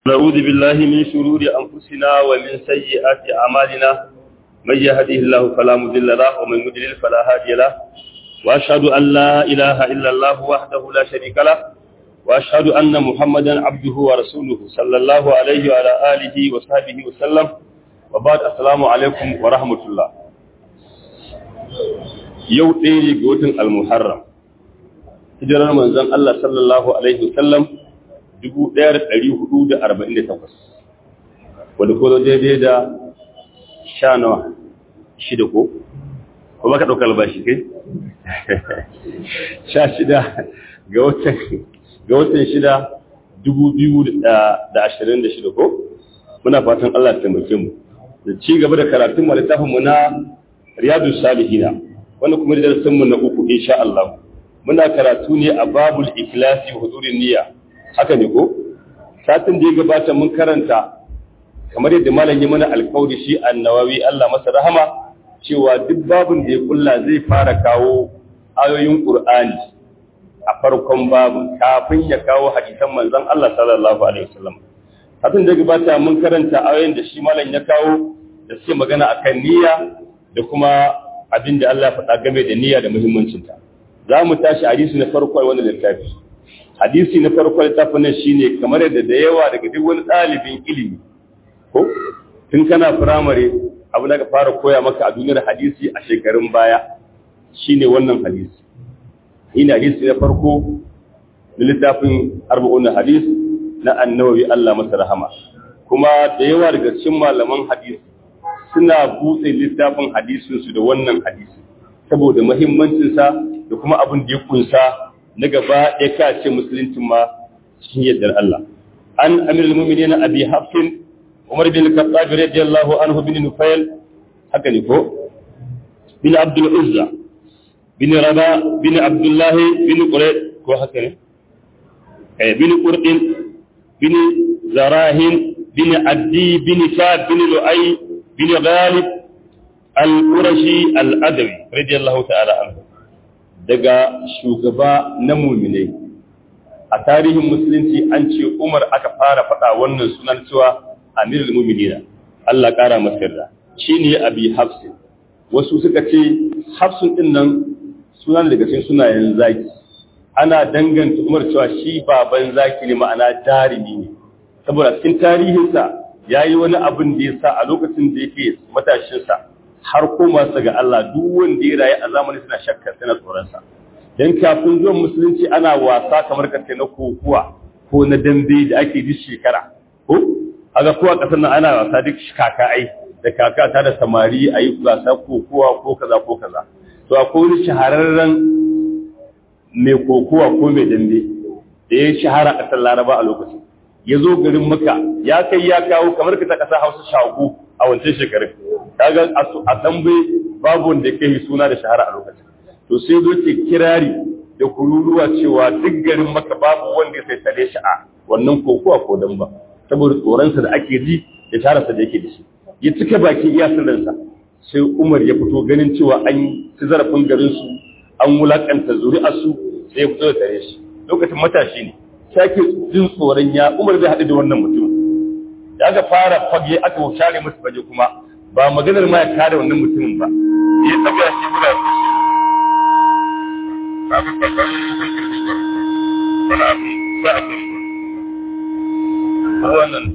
نعوذ بالله من شرور أنفسنا ومن سيئات أعمالنا من يهده الله فلا مضل له ومن يضلل فلا هادي له وأشهد أن لا إله إلا الله وحده لا شريك له وأشهد أن محمدا عبده ورسوله صلى الله عليه وعلى آله وصحبه وسلم وبعد السلام عليكم ورحمة الله يوم ɗaya ga watan al-muharram hijirar manzon Allah sallallahu alaihi wasallam 1448 wadda ko daidai da sha nawa shida ko ko baka ɗauka albashi kai sha shida ga watan ga watan shida 2026 ko muna fatan Allah ta taimake mu da ci gaba da karatun littafin mu na riyadu salihina wanda kuma darasin mu na uku insha Allah muna karatu ne a babul ikhlasi hudurin niyya haka ne ko satin da ya gabata mun karanta kamar yadda malam ya mana alƙawari shi annawawi Allah masa rahama cewa duk babun da ya kulla zai fara kawo ayoyin Qur'ani a farkon babun kafin ya kawo hadisan manzon Allah sallallahu alaihi wasallam satin da ya gabata mun karanta ayoyin da shi malam ya kawo da suke magana akan niyya da kuma abin da Allah ya faɗa game da niyya da muhimmancinta za mu tashi hadisi na farko a wannan littafi hadisi na farko littafin nan shine kamar yadda da yawa daga duk wani ɗalibin ilimi ko tun kana firamare abu da ka fara koya maka a duniyar hadisi a shekarun baya shine wannan hadisi ina hadisi na farko na littafin arba'un hadis na annawawi Allah masa rahama kuma da yawa daga cikin malaman hadisi suna buɗe littafin hadisinsu da wannan hadisi saboda muhimmancinsa da kuma abin da ya kunsa na gaba ya kace musuluncin ma cikin yardar Allah an amir al-mu'minin abi hafsin umar bin al-khattab radiyallahu anhu bin nufail haka ne ko bin abdul uzza bin raba bin abdullah bin qurayd ko haka ne eh bin qurdin bin zarahin bin addi bin sa'd bin lu'ay bin ghalib al-qurashi al-adawi radiyallahu ta'ala anhu daga shugaba na muminai a tarihin musulunci an ce umar aka fara faɗa wannan sunan cewa amirul muminina Allah ƙara masa yarda shine abi hafsin wasu suka ce hafsun din nan sunan daga cikin sunayen zaki ana danganta umar cewa shi baban zaki ne ma'ana jarumi ne saboda cikin tarihinsa ya yi wani abin da ya sa a lokacin da yake matashinsa har koma su ga Allah duk wanda ya rayu a zamanin suna shakka suna tsoronsa dan kafin zuwan musulunci ana wasa kamar kace na kokuwa ko na dambe da ake duk shekara ko aga kowa kasar nan ana wasa duk kaka ai da kaka ta da samari ayi wasa kokuwa ko kaza ko kaza to akwai wani shahararren mai kokuwa ko mai dambe da ya shahara a kasar Laraba a lokacin ya zo garin Makka ya kai ya kawo kamar ka ta kasa Hausa shago a wancan shekarun kaga a dambe babu wanda ya kai suna da shahara a lokacin to sai zo ke kirari da kururuwa cewa duk garin maka babu wanda ya sai tare shi a wannan kokowa ko damba saboda tsoronsa da ake ji da shahararsa da yake da shi ya cika baki iya sirrinsa sai umar ya fito ganin cewa an ci zarafin garin su an wulakanta zuri'arsu sai ya fito da tare shi lokacin matashi ne sai ake jin tsoron ya umar zai haɗu da wannan mutum da aka fara fage aka share musu fage kuma ba maganar ma ya kare wannan mutumin ba ya tsaga shi guda su shi kafin babban hukuncin da wani abu ba a kan ko wannan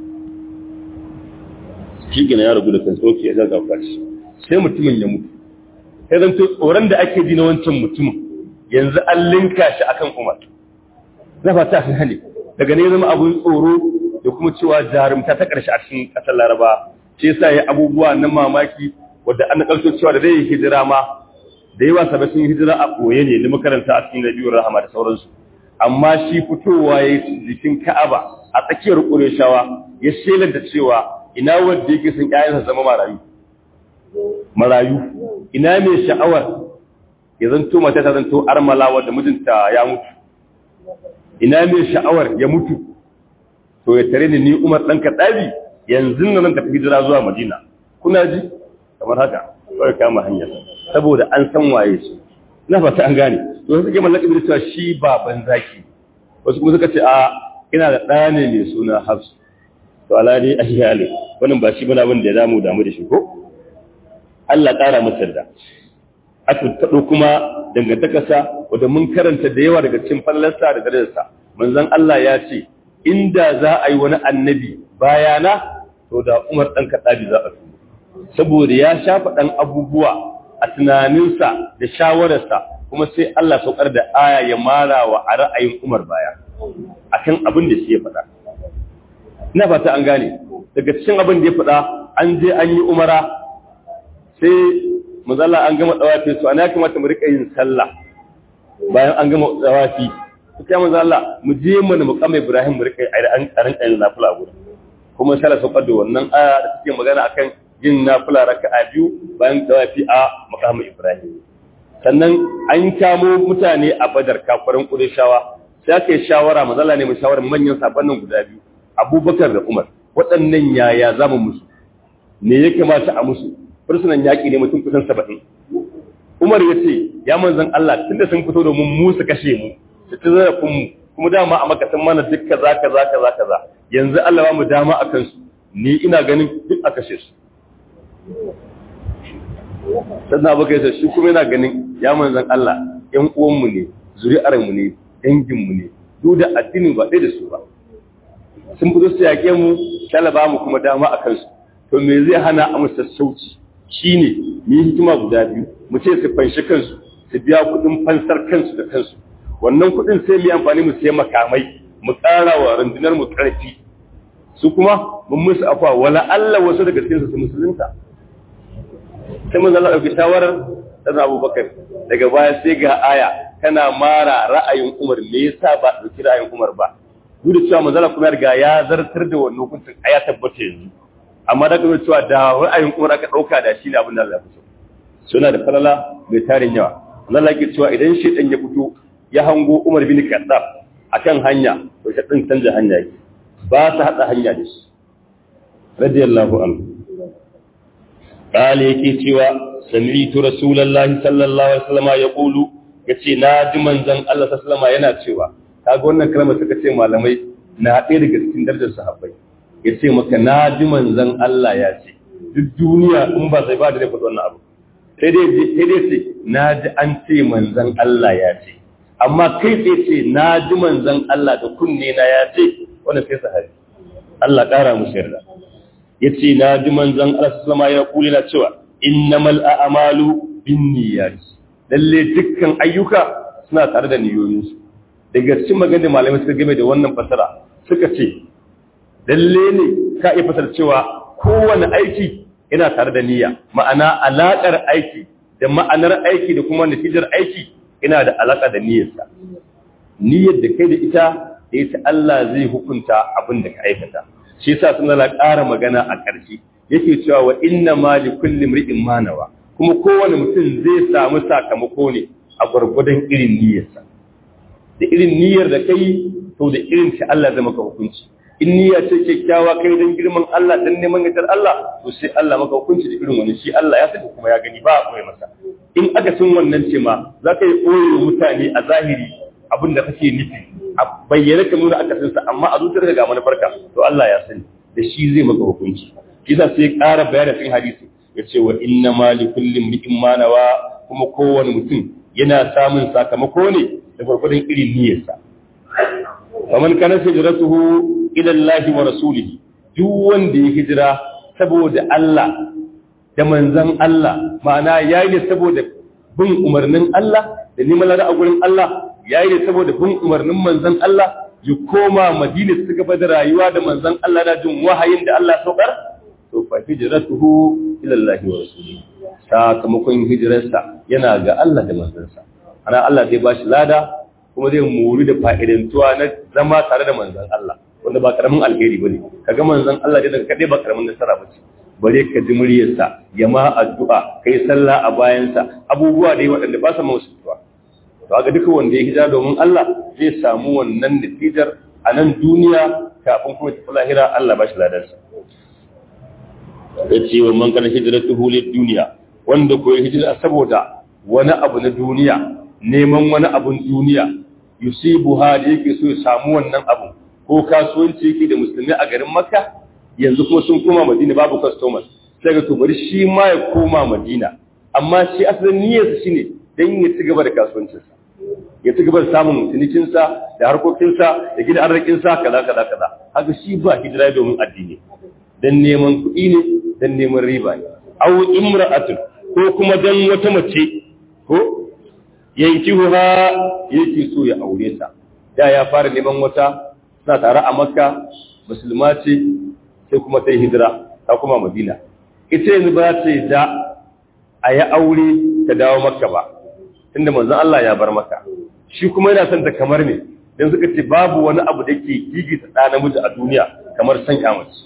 shi gina ya rabu da kan tsoki ya zaga kwashi sai mutumin ya mutu sai zan tsoron da ake ji na wancan mutumin yanzu an linka shi akan umar na fata fi hali daga ne zama abun tsoro da kuma cewa jarumta ta ƙarshe a cikin ƙasar laraba ce sa ya abubuwa na mamaki wadda an nakalto cewa da zai hijira ma da yawa sabai sun hijira a ɓoye ne da makaranta a cikin nabiyar rahama da sauransu amma shi fitowa ya yi jikin ka'aba a tsakiyar ƙureshawa ya shelar da cewa ina wanda yake son ƴaƴansa zama marayu marayu ina mai sha'awar ya zanto mata ta zanto armala wadda mijinta ya mutu ina mai sha'awar ya mutu to ya tare ni umar ɗan kaɗabi yanzu nan tafi hijira zuwa Madina kuna ji kamar haka kawai kama hanya saboda an san waye shi ina fata an gane to sai suke mallaka da cewa shi baban zaki wasu kuma suka ce a ina da ɗaya ne mai suna Hafs to ala dai ahyali wannan ba shi bane abin da ya damu damu da shi ko Allah ƙara masa da aka taɗo kuma dangantakarsa wadda mun karanta da yawa daga cikin fallarsa da darajarsa manzon Allah ya ce inda za a yi wani annabi bayana to da Umar ɗan Kaɗabi za a fi saboda ya shafa ɗan abubuwa a tunaninsa da shawararsa kuma sai Allah saukar da aya ya mara wa a ra'ayin Umar baya akan abin da shi ya faɗa ina fata an gane daga cikin abin da ya faɗa an je an yi umara sai mazalla an gama tsawafi su ana ya kamata mu rika yin sallah bayan an gama tsawafi sai manzo Allah mu je mu na muqam Ibrahim mu rika an karin karin nafila guda kuma sai saukar da wannan aya da take magana akan yin nafila raka'a biyu bayan tsawafi a muqam Ibrahim sannan an kamo mutane a Badar kafirin Qurayshawa sai aka yi shawara manzo Allah ne mu shawara manyan sabannin guda biyu Abubakar da Umar waɗannan yaya zamu musu me ya kamata a musu fursunan yaƙi ne mutum kusan saba'in umar ya ce ya manzan Allah tun da sun fito domin mu su kashe mu su ci zarafin mu kuma dama a makasan mana duk kaza kaza kaza kaza yanzu Allah ba mu dama a kansu ni ina ganin duk a kashe su sannan abu kai shi kuma yana ganin ya manzan Allah ƴan uwanmu ne zuri'armu ne danginmu ne duk da addinin ba ɗaya da su ba sun fito su yaƙe mu talaba mu kuma dama a kansu to me zai hana a musu sassauci shi ne mu yi hikima guda biyu mu ce su fanshi kansu su biya kuɗin fansar kansu da kansu wannan kuɗin sai mu yi amfani mu sai makamai mu ƙara wa rundunar mu ƙarfi su kuma mun musu afa wala Allah wasu daga cikin su musulunta sai mun zalla ɗauki shawarar dan Abubakar daga baya sai ga aya tana mara ra'ayin Umar me yasa ba ɗauki ra'ayin Umar ba duk da cewa manzala kuma riga ya zartar da wannan hukuncin aya tabbata yanzu amma da kuma cewa da ra'ayin Umar aka dauka da shi ne abin da Allah ya fito suna da falala mai tarin yawa Allah yake cewa idan shedan ya fito ya hango Umar bin Khattab akan hanya to shedan canza hanya yake ba ta hada hanya da shi radiyallahu anhu kale yake cewa sami'tu rasulullahi sallallahu alaihi wasallam yaqulu yace na ji manzon Allah sallallahu alaihi yana cewa kaga wannan kalmar suka ce malamai na ɗaya daga cikin darajar sahabbai ya ce maka na ji manzan Allah ya ce duk duniya in ba sai ba da zai faɗi wannan abu sai dai ce na ji an ce manzan Allah ya ce amma kai sai ce na ji manzan Allah da kunne na ya ce wannan sai sahabi Allah ƙara musu yarda ya ce na ji manzan Allah sallama ya kuli na cewa innamal a'malu binniyat lalle dukkan ayyuka suna tare da niyoyinsu daga cikin maganar malamai suka game da wannan fasara suka ce lalle ne ka iya fasar cewa kowane aiki yana tare da niyya ma'ana alaƙar aiki da ma'anar aiki da kuma natijar aiki yana da alaƙa da niyyarsa niyyar da kai da ita da ita Allah zai hukunta abin da ka aikata shi yasa sun la ƙara magana a ƙarshe yake cewa wa inna ma li kulli imri'in ma nawa kuma kowane mutum zai samu sakamako ne a gwargwadon irin niyyarsa da irin niyyar da kai to da irin ta Allah zai maka hukunci in niyya ce kyakkyawa kai don girman Allah dan neman yardar Allah to sai Allah maka hukunci da irin wani shi Allah ya sani kuma ya gani ba a koyi masa in aka cin wannan ce ma za ka yi koyo mutane a zahiri abin da kake nufi a bayyana ka nuna aka sa amma a zuciyarka ga manufarka to Allah ya sani da shi zai maka hukunci kisa sai ƙara bayani cikin hadisi ya ce wa inna ma li kulli imrin ma nawa kuma kowane mutum yana samun sakamako ne da gwargwadon irin niyyarsa faman kana hijratuhu ila Allah wa rasulihi duk wanda ya hijira saboda Allah da manzon Allah ma'ana yayi ne saboda bin umarnin Allah da neman lada a gurin Allah yayi ne saboda bin umarnin manzon Allah ya koma Madina su gaba da rayuwa da manzon Allah da jin wahayin da Allah saukar to fa hijratuhu ila Allah wa rasulihi sakamakon hijirarsa yana ga Allah da manzansa ana Allah zai bashi lada kuma zai muri da fa'idantuwa na zama tare da manzan Allah wanda ba karamin alheri bane kaga manzan Allah dai daga kadai ba karamin nasara bace bare ka ji muryarsa ya ma addu'a kai sallah a bayansa abubuwa dai waɗanda ba sa mausuwa to ga duka wanda ya hijira domin Allah zai samu wannan natijar a nan duniya kafin kuma tafi lahira Allah ba shi ladarsa ya ce wa man kana hijratuhu lid duniya wanda ko ya hijira saboda wani abu na duniya neman wani abun duniya yusibu ha da yake so ya samu wannan abu ko kasuwanci yake da musulmi a garin makka yanzu kuma sun koma madina babu customers sai ga to bari shi ma ya koma madina amma shi asalin niyyarsa shine dan ya ci gaba da kasuwancinsa ya ci gaba da samun cinikinsa da harkokinsa da gina arzikinsa kaza kaza kaza haka shi ba hijira domin addini dan neman kuɗi ne dan neman riba ne aw imra'atun ko kuma dan wata mace ko yankihuha yake so ya aure ta da ya fara neman wata suna tare a makka musulma ce sai kuma ta yi hijira ta kuma madina ita yanzu ba ta yi da a yi aure ta dawo makka ba tunda manzon Allah ya bar maka shi kuma yana son ta kamar ne dan suka ce babu wani abu da ke gigita ɗa namiji a duniya kamar san kyamaci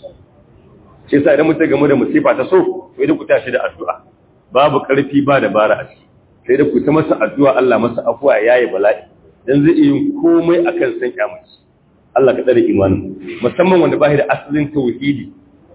shi yasa idan mutum game da musifa ta so to idan ku tashi da addu'a babu karfi ba dabara a ciki sai da ku ta masa addu'a Allah masa afuwa yayi bala'i dan zai iya yin komai akan san kyamaci Allah ka tsare imanin musamman wanda bai da asalin tauhidi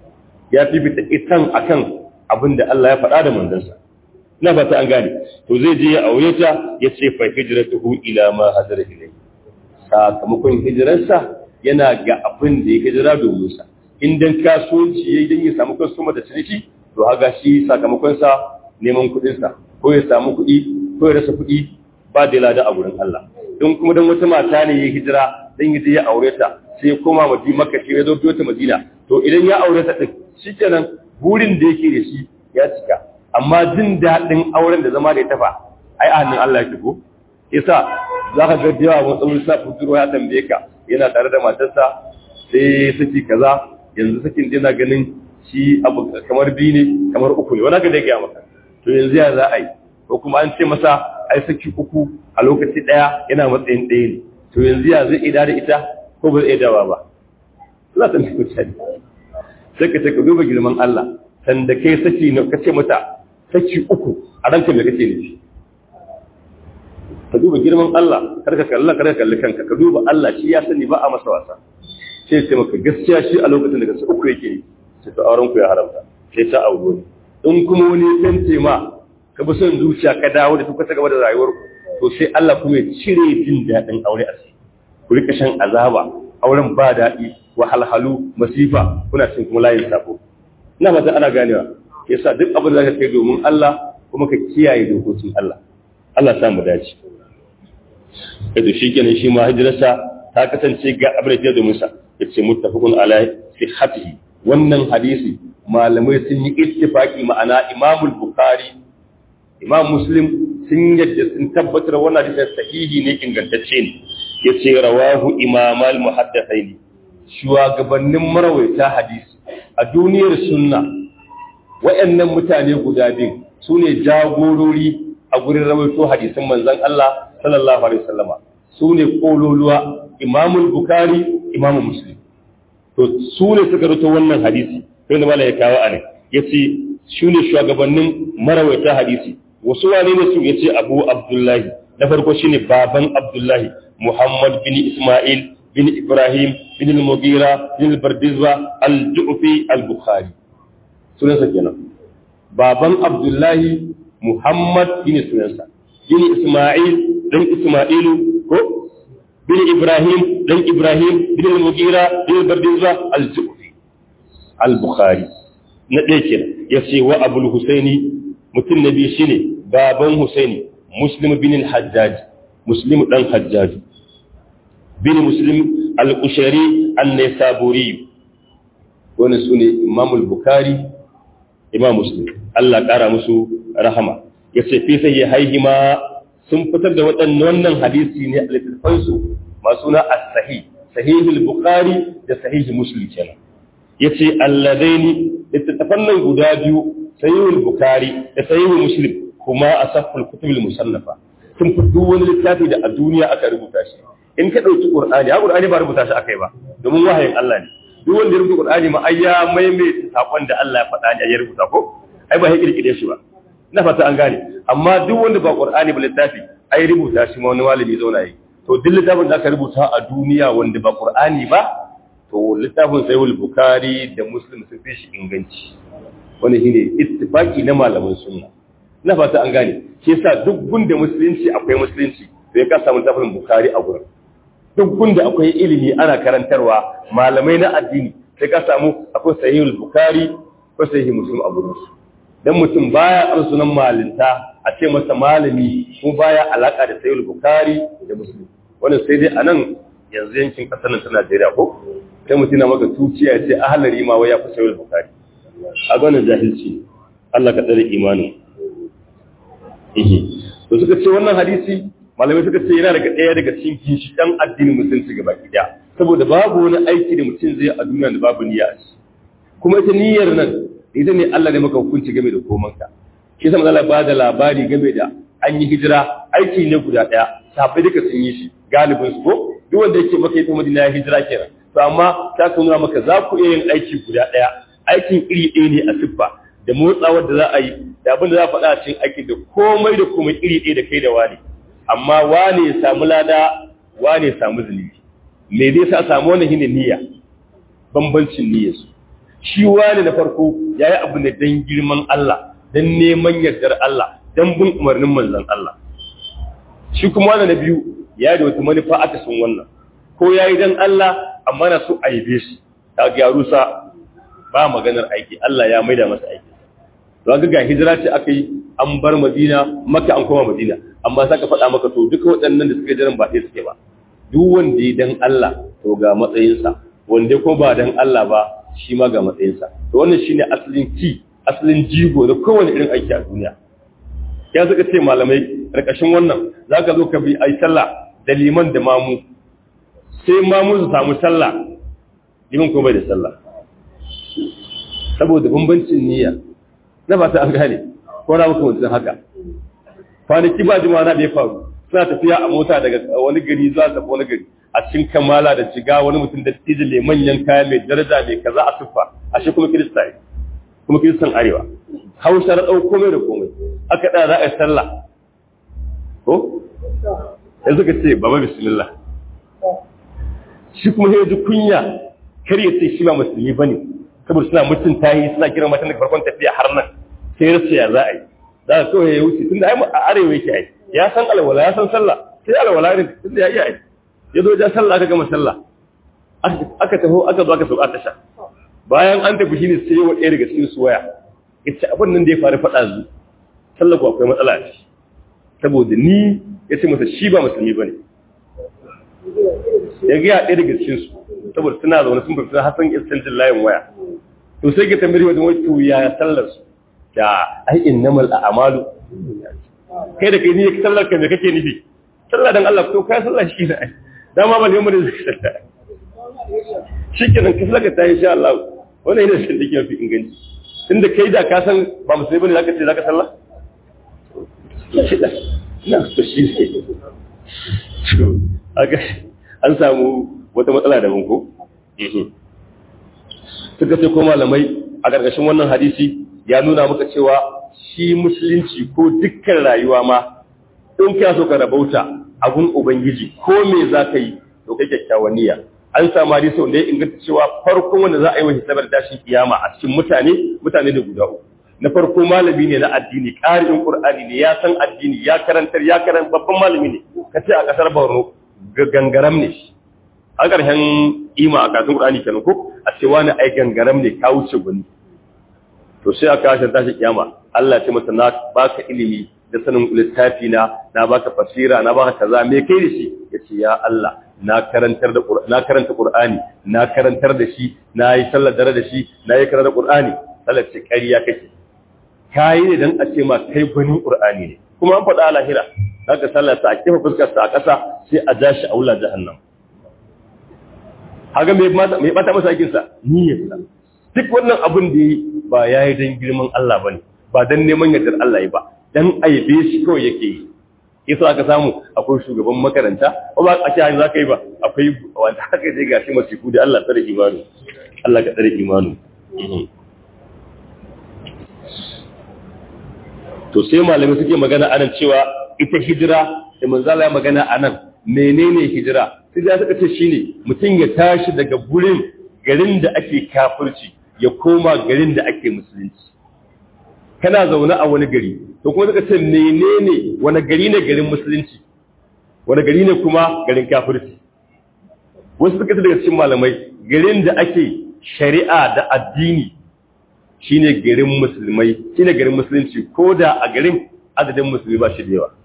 ya fifita itan akan abin da Allah ya faɗa da manzansa ina fata an gane to zai je ya aure ta ya ce fa hijratuhu ila ma hadara ilai sakamakon hijirarsa yana ga abin da ya hijira domin sa in dan kasuwanci yayi dan ya samu kasuwa da ciniki to haga shi sakamakon sa neman kuɗin sa ko ya samu kuɗi ko ya rasa kuɗi ba da lada a gurin Allah in kuma dan wata mata ne ya hijira dan ya je ya aure ta sai ya koma Madina Makka sai ya zo ta Madina to idan ya aure ta din shikenan burin da yake da shi ya cika amma jin daɗin auren da zama da ya tafa ai a hannun Allah ya ko yasa za ka ga da yawa wani tsawon sa fituro ya tambaye ka yana tare da matarsa sai saki kaza yanzu sakin yana ganin shi abu kamar biyu ne kamar uku ne wani ga da ya maka to yanzu ya za a yi ko kuma an ce masa ai saki uku a lokaci ɗaya yana matsayin ɗaya ne to yanzu ya zai ida da ita ko ba zai dawa ba za ta nufi mutane sai ka ce ka duba girman Allah sanda kai saki na kace mata saki uku a ranka me kake nufi ka duba girman Allah kar ka kalla kar ka kalli kanka ka duba Allah shi ya sani ba a masa wasa sai sai maka gaskiya shi a lokacin da kace uku yake sai to auren ku ya haramta sai ta auro ne in kuma wani tante ma ka bi son zuciya ka dawo da kuka gaba da rayuwar ku to sai Allah kuma ya cire jin daɗin aure a sai ku rika shan azaba auren ba daɗi wahalhalu masifa kuna cin kuma layin sabo ina fata ana ganewa yasa duk abin da zaka kai domin Allah kuma ka kiyaye dokokin Allah Allah sa mu dace yadda shi kenan shi ma hijirarsa ta kasance ga abin da domin sa yace muttafaqun ala sihhatihi wannan hadisi malamai sun yi ittifaki ma'ana Imam Bukhari Imam Muslim sun yadda sun tabbatar wannan hadisi sahihi ne ingantacce ne yace rawahu Imam al-Muhaddathaini shugabannin marawaita hadisi a duniyar sunna wayannan mutane guda biyu sune jagorori a gurin rawaito hadisin manzon Allah sallallahu alaihi wasallama sune kololuwa Imam Bukhari Imam Muslim to sune suka rawaito wannan hadisi sai da malaka kawo anan yace sune shugabannin marawaita hadisi wasu wane ne su yace Abu Abdullahi na farko shine baban Abdullahi Muhammad bin Ismail bin Ibrahim bin al-Mughira bin al-Bardizwa al-Ju'fi al-Bukhari sunansa kenan baban Abdullahi Muhammad bin sunansa bin Ismail dan Ismailu ko bin Ibrahim dan Ibrahim bin al-Mughira bin al-Bardizwa al-Ju'fi al-Bukhari na ɗaya kenan yace wa Abul Husaini mutum na biyu shine baban Husaini Muslim bin al-Hajjaj Muslim dan Hajjaj bin Muslim al-Qushari an-Naisaburi wannan sune Imam al-Bukhari Imam Muslim Allah ƙara musu rahama yace fi sai haihima sun fitar da waɗannan wannan hadisi ne a littattafan su masu na as-sahih sahih al-Bukhari da sahih Muslim kenan yace alladaini littattafan nan guda biyu sahih al-Bukhari da sahih Muslim kuma asaful kutub al-musannafa sun fi duk wani littafi da a duniya aka rubuta shi in ka ɗauki ƙur'ani ya ƙur'ani ba rubuta shi akai ba domin wahayin Allah ne duk wanda ya rubuta ƙur'ani ma ai ya maimaita sakon da Allah ya faɗa ne ya rubuta ko ai ba ya kirkire shi ba ina fata an gane amma duk wanda ba ƙur'ani ba littafi ai rubuta shi ma wani malami zauna yi to duk littafin da aka rubuta a duniya wanda ba ƙur'ani ba to littafin sahihul bukhari da muslim sun fi shi inganci wani shine ittifaqi na malaman sunna ina fata an gane shi yasa duk gunda musulunci akwai musulunci sai ka samu littafin bukhari a gurin duk gunda akwai ilimi ana karantarwa malamai na addini sai ka samu akwai sahihul bukhari ko sahih muslim a gurin su dan mutum baya ar sunan malinta a ce masa malami ko baya alaka da sahihul bukhari da muslim wannan sai dai anan yanzu yankin kasar nan ta Najeriya ko sai mutum na maka tuciya ya ce ahlari ma wai ya fi sahihul bukhari a gwanin jahilci Allah ka tsare imanin ihi to suka ce wannan hadisi malamai suka ce yana daga ɗaya daga cikin ginshiƙan addinin musulunci gaba ɗaya saboda babu wani aiki da mutum zai a duniya da babu niyya a ciki kuma ita niyyar nan ita ne Allah ne maka hukunci game da komanka shi yasa Allah ba da labari game da an yi hijira aiki ne guda ɗaya sabai duka sun yi shi galibin su ko duk wanda yake maka ita Madina ya hijira kenan to amma ta nuna maka za ku iya yin aiki guda ɗaya aikin iri ɗaya ne a siffa da motsawar da za a yi da abin da za a faɗa a cikin aikin da komai da komai iri ɗaya da kai da wani amma wane ya samu lada wane ya samu zunubi me zai sa samu wannan shine niyya bambancin niyyar su shi wane na farko yayi abu ne dan girman Allah dan neman yardar Allah dan bin umarnin manzon Allah shi kuma wannan na biyu ya da wata manufa aka sun wannan ko yayi dan Allah amma na so a yabe shi ta gyaru sa ba maganar aiki Allah ya maida masa aiki don ga hijira ce aka yi an bar Madina Makka an koma Madina amma saka faɗa maka to duka waɗannan da suke jiran ba ɗaya suke ba duk wanda ya dan Allah to ga matsayinsa wanda ko ba dan Allah ba shi ma ga matsayinsa to wannan shine asalin ki asalin jigo da kowane irin aiki a duniya ya suka ce malamai karkashin wannan zaka zo ka bi ai sallah da liman da mamu sai mamu su samu sallah liman ko bai da sallah saboda bambancin niyya na ba ta an gane ko na muka mutum haka kwanaki ba jima'a na da ya faru suna tafiya a mota daga wani gari zuwa tafi wani gari a cikin kamala da jiga wani mutum da tijile manyan kaya mai daraja mai kaza a tuffa a shi kuma kirista ne kuma kiristan arewa hausa na ɗau komai da komai aka ɗaya za a yi sallah ko yanzu ka ce baba bismillah shi kuma ya ji kunya kar ya ce shi ba musulmi ba ne saboda suna mutunta yi suna kiran matan daga farkon tafiya har nan sai ya ya za a yi za a kawai ya wuce tun da a arewa yake ai ya san alwala ya san sallah sai alwala ne tun da ya iya ai ya zo ja sallah aka gama sallah aka taho aka zo aka sauka tasha bayan an tafi shine sai wa ɗaya daga cikin su waya yace abin nan da ya faru faɗa zu sallah ko akwai matsala ce saboda ni ya ce masa shi ba musulmi bane ya ga ɗaya daga cikin su saboda suna zaune sun fita hasan istanjin layin waya to sai ka tambayi wajen wai to ya sallar su da ai innamal a'malu kai da kai ne sallar ka me kake nufi sallah dan Allah to kai sallah shi ne dama ba ne mu da sallah shikenan ka sallaka ta insha Allah wannan yana shin dake mafi inganci tunda kai da ka san ba musulmi bane zaka ce zaka sallah na to shi ne aga an samu wata matsala da ko suka ce ko malamai a ƙarƙashin wannan hadisi ya nuna maka cewa shi musulunci ko dukkan rayuwa ma in ka so ka rabauta abun ubangiji ko me za ka yi to kai kyakkyawan niyya an samu hadisi wanda ya inganta cewa farkon wanda za a yi wa hisabar tashin kiyama a cikin mutane mutane da guda uku na farko malami ne na addini ƙarin qur'ani ne ya san addini ya karantar ya karan babban malami ne kace a kasar Borno gangaram ne shi a ƙarshen ima a karatun qur'ani kenan ko a ce wani ai gangaram ne ka wuce gani to sai aka kashe tashi kiyama Allah ya ce masa na baka ilimi da sanin littafi na na baka fasira na baka kaza me kai da shi yace ya Allah na karantar da na karanta Qur'ani na karantar da shi na yi sallar dare da shi na yi karanta Qur'ani sallar ce ƙarya kake kai ne dan a ce ma kai gwanin Qur'ani ne kuma an faɗa a lahira zaka sallar sa a kifa fuskar sa a ƙasa sai a ja shi a wula jahannam haga me me bata masa aikin sa niyyar sa duk wannan abin da yi ba yayi dan girman Allah bane ba dan neman yardar Allah yi ba dan aibe shi kawai yake yi yasa aka samu akwai shugaban makaranta ko ba a cikin za ka yi ba akwai wanda haka je gashi masifu da Allah tsare imanu Allah ka tsare imanu to sai malamai suke magana anan cewa ita hijira da manzala ya magana anan menene hijira hijira suka ce shine mutum ya tashi daga gurin garin da ake kafirci ya koma garin da ake musulunci kana zaune a wani gari to kuma suka ce menene wani gari ne garin musulunci wani gari ne kuma garin kafirci wasu suka ce daga cikin malamai garin da ake shari'a da addini shine garin musulmai shine garin musulunci ko da a garin adadin musulmi ba shi da yawa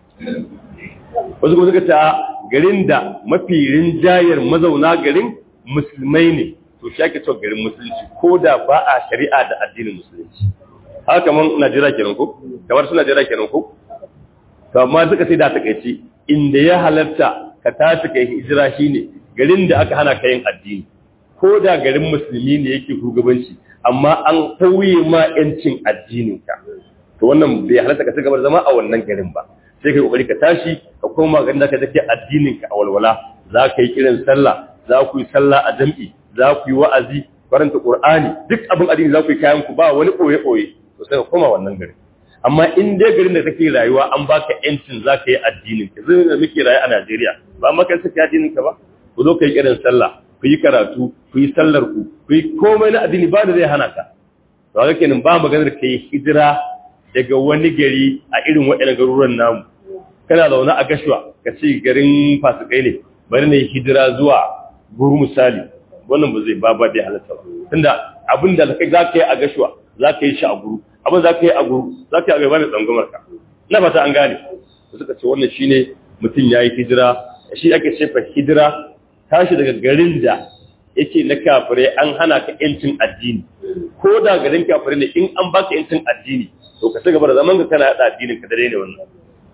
wasu kuma suka ta garin da mafi rinjayar mazauna garin musulmai ne to shi ake cewa garin musulunci ko da ba a shari'a da addinin musulunci haka kamar Najeriya kenan ko kamar su Najeriya kenan ko to amma suka sai da takaici inda ya halarta ka tashi kai hijira shine garin da aka hana ka yin addini ko da garin musulmi ne yake shugabanci amma an tauye ma yancin addinin ka to wannan bai halarta ka cigaba da zama a wannan garin ba sai kai kokari ka tashi ka koma garin da ka take addinin ka a walwala za ka yi kiran sallah za ku yi sallah a jam'i za ku yi wa'azi karanta qur'ani duk abin addini za ku yi kayan ku ba wani koye koye to sai ka koma wannan garin amma in dai garin da kake rayuwa an baka yancin za ka yi addinin ka zai da muke rayu a Najeriya ba maka saka addinin ka ba ku zo ka yi kiran sallah ku yi karatu ku yi sallar ku ku yi komai na addini ba da zai hana ka to haka kenan ba maganar ka yi hijira daga wani gari a irin waɗannan garuruwan namu kana zaune a gashuwa ka ce garin fasikai ne bari na yi hijira zuwa guru misali wannan ba zai ba ba bai halatta ba tunda abin da kai za ka yi a gashuwa za ka yi shi a guru abin za ka yi a guru za ka yi a gaba da tsangwamar ka na fata an gane suka ce wannan shine mutum ya yi hijira shi ake ce fa hijira tashi daga garin da yake na kafirai an hana ka yancin addini ko da garin kafirai ne in an baka yancin addini to ka ci gaba da zaman ka kana yada addinin ka dare ne wannan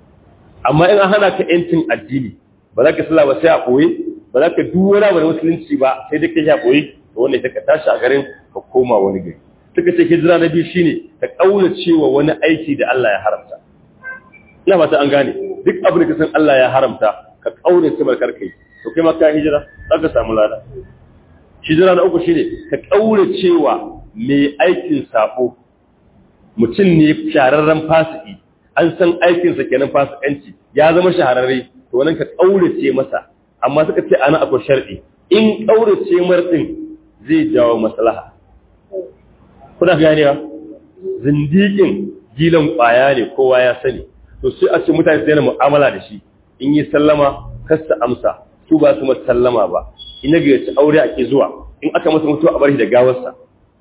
amma in an hana ka yancin addini ba za ka sallah ba sai a koyi ba za ka duwara ba musulunci ba sai dai ka yi a koyi to wannan ka tashi a garin ka koma wani gari suka ce hijira na biyu shine ka kaura cewa wani aiki da Allah ya haramta ina fata an gane duk abin da ka san Allah ya haramta ka kaura cewa kar kai to kai ma ka hijira za ka samu lada hijira na uku shine ka kaura cewa mai aikin sabo mutum ne shararren fasiki an san aikinsa kenan fasikanci ya zama shahararre to wannan ka kaurace masa amma suka ce ana akwai shar'i in kaurace martin zai jawo maslaha kuna ganewa zindikin gilan kwaya ne kowa ya sani to sai a ce mutane su yana mu'amala da shi in yi sallama kasta amsa su ba su masa sallama ba in ya gayyaci aure ake zuwa in aka masa mutuwa a bar shi da gawarsa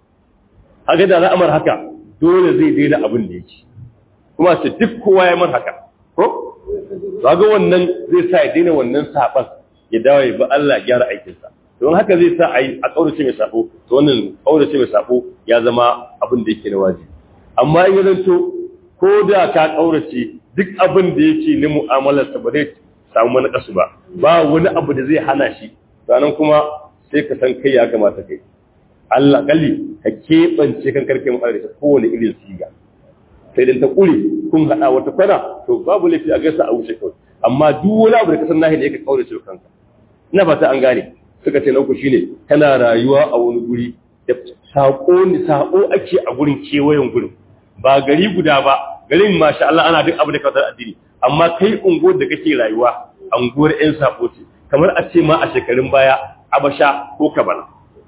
haka da al'amar haka dole zai daina abin da yake kuma su duk kowa ya mar haka ko ga wannan zai sa ya daina wannan saban ya dawo ya bi Allah gyara aikinsa don haka zai sa a yi a kaurace mai sabo to wannan kaurace mai sabo ya zama abin da yake na wajibi amma in ya zanto ko da ka kaurace duk abin da yake na mu'amalarsa ba zai samu wani kasu ba ba wani abu da zai hana shi sannan kuma sai ka san kai ya kamata kai Allah kalli ka keɓance kan karke mu da kowane irin siga sai dan ta kure kun hada wata kwana to babu laifi a gaisa a wuce kawai amma duk wani abu da ka san nahi ne ka kaurace kanka ina fata an gane suka ce na uku shine kana rayuwa a wani guri da sako ni sako ake a gurin kewayen gurin ba gari guda ba garin masha Allah ana duk abu da kautar addini amma kai unguwar da kake rayuwa unguwar yan sako ce kamar a ce ma a shekarun baya abasha ko kabala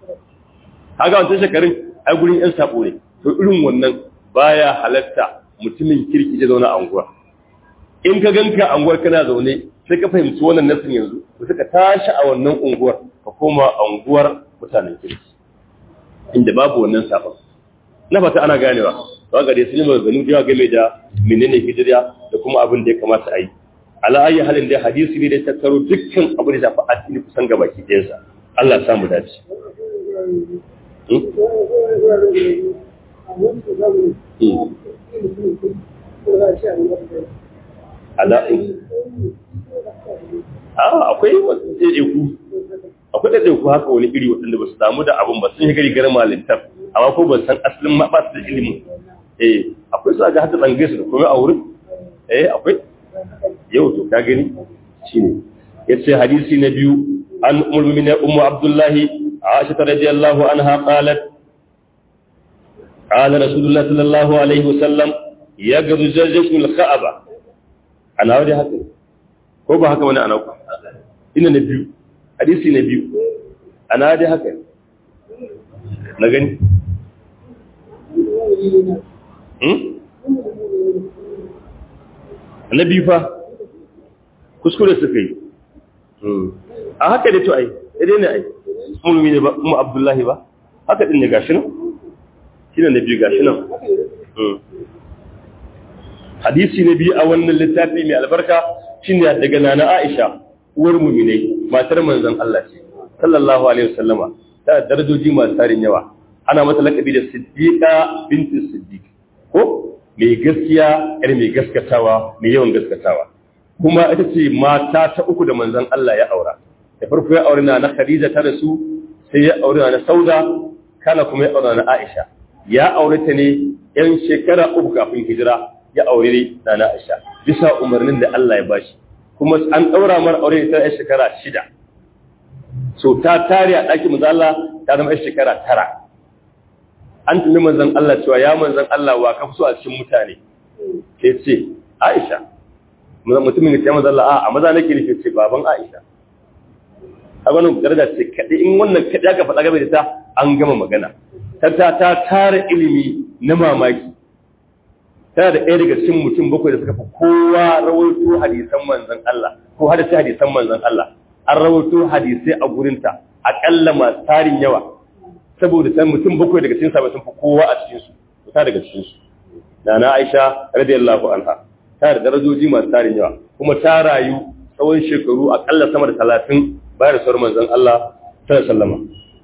kaga wancan shekarun ai gurin yan sako ne to irin wannan baya halatta mutumin kirki ya zauna a unguwa in ka ganka a unguwar kana zaune sai ka fahimci wannan nasin yanzu to suka tashi a wannan unguwar ka koma a unguwar mutanen kirki inda babu wannan sabon na fata ana ganewa ba ga dai sun yi maganganu da game da menene hijira da kuma abin da ya kamata a yi ala ayi halin da hadisi ne da ya tattaro dukkan abin da shafi addini kusan gaba ki ɗayansa Allah ya samu dace akwai ɗaiɗaiku akwai ɗaiɗaiku haka wani iri waɗanda ba su damu da abin ba sun yi gari garin malintar amma ko ba san asalin ma ba su da ilimin eh akwai su aga hata tsangai su da kuma a wurin eh akwai yau to ka gani shine yace hadisi na biyu an ummu min ummu abdullahi aisha radiyallahu anha qalat قال رسول الله صلى الله عليه وسلم يغض جيش الكعبة ana wani haka ko ba haka wani ana ku ina na biyu hadisi na biyu ana wani haka na gani na biyu fa kuskure suka yi a haka da to ai idai ne ai mulmi ne ba mu abdullahi ba haka din ne gashi nan shi ne na biyu gashi nan hadisi na biyu a wannan littafi mai albarka shine daga nana Aisha uwar mu'minai matar manzon Allah ce sallallahu alaihi wasallama ta darajoji masu tarin yawa ana mata lakabi da Siddiqa binti Siddiq ko mai gaskiya yar mai gaskatawa mai yawan gaskatawa kuma ita ce mata ta uku da manzon Allah ya aura da farko ya aure na Khadija ta rasu sai ya aure na Sauda kana kuma ya aure na Aisha ya aure ta ne yan shekara uku kafin hijira ya aure na na Aisha bisa umarnin da Allah ya bashi kuma an daura mar aure ta yan shekara shida so ta tare a ɗakin manzon Allah ta zama yan shekara tara an tuni manzon Allah cewa ya manzon Allah wa ka so a cikin mutane sai ce Aisha mutumin ya ce manzon Allah a maza nake nufi ce baban Aisha a wannan daraja ce kaɗai in wannan kaɗai aka faɗa game da ta an gama magana ta ta tara ilimi na mamaki tana da ɗaya daga cikin mutum bakwai da suka fi kowa rawaito hadisan manzon Allah ko hadisi hadisan manzon Allah an rawaito hadisai a gurinta aƙalla masu tarin yawa saboda san mutum bakwai daga cikin sabai sun fi kowa a cikin su ta daga cikin su Nana Aisha radiyallahu anha ta da darajoji masu tarin yawa kuma ta rayu tsawon shekaru aƙalla sama da talatin bayan rasuwar manzon Allah sallallahu alaihi wasallam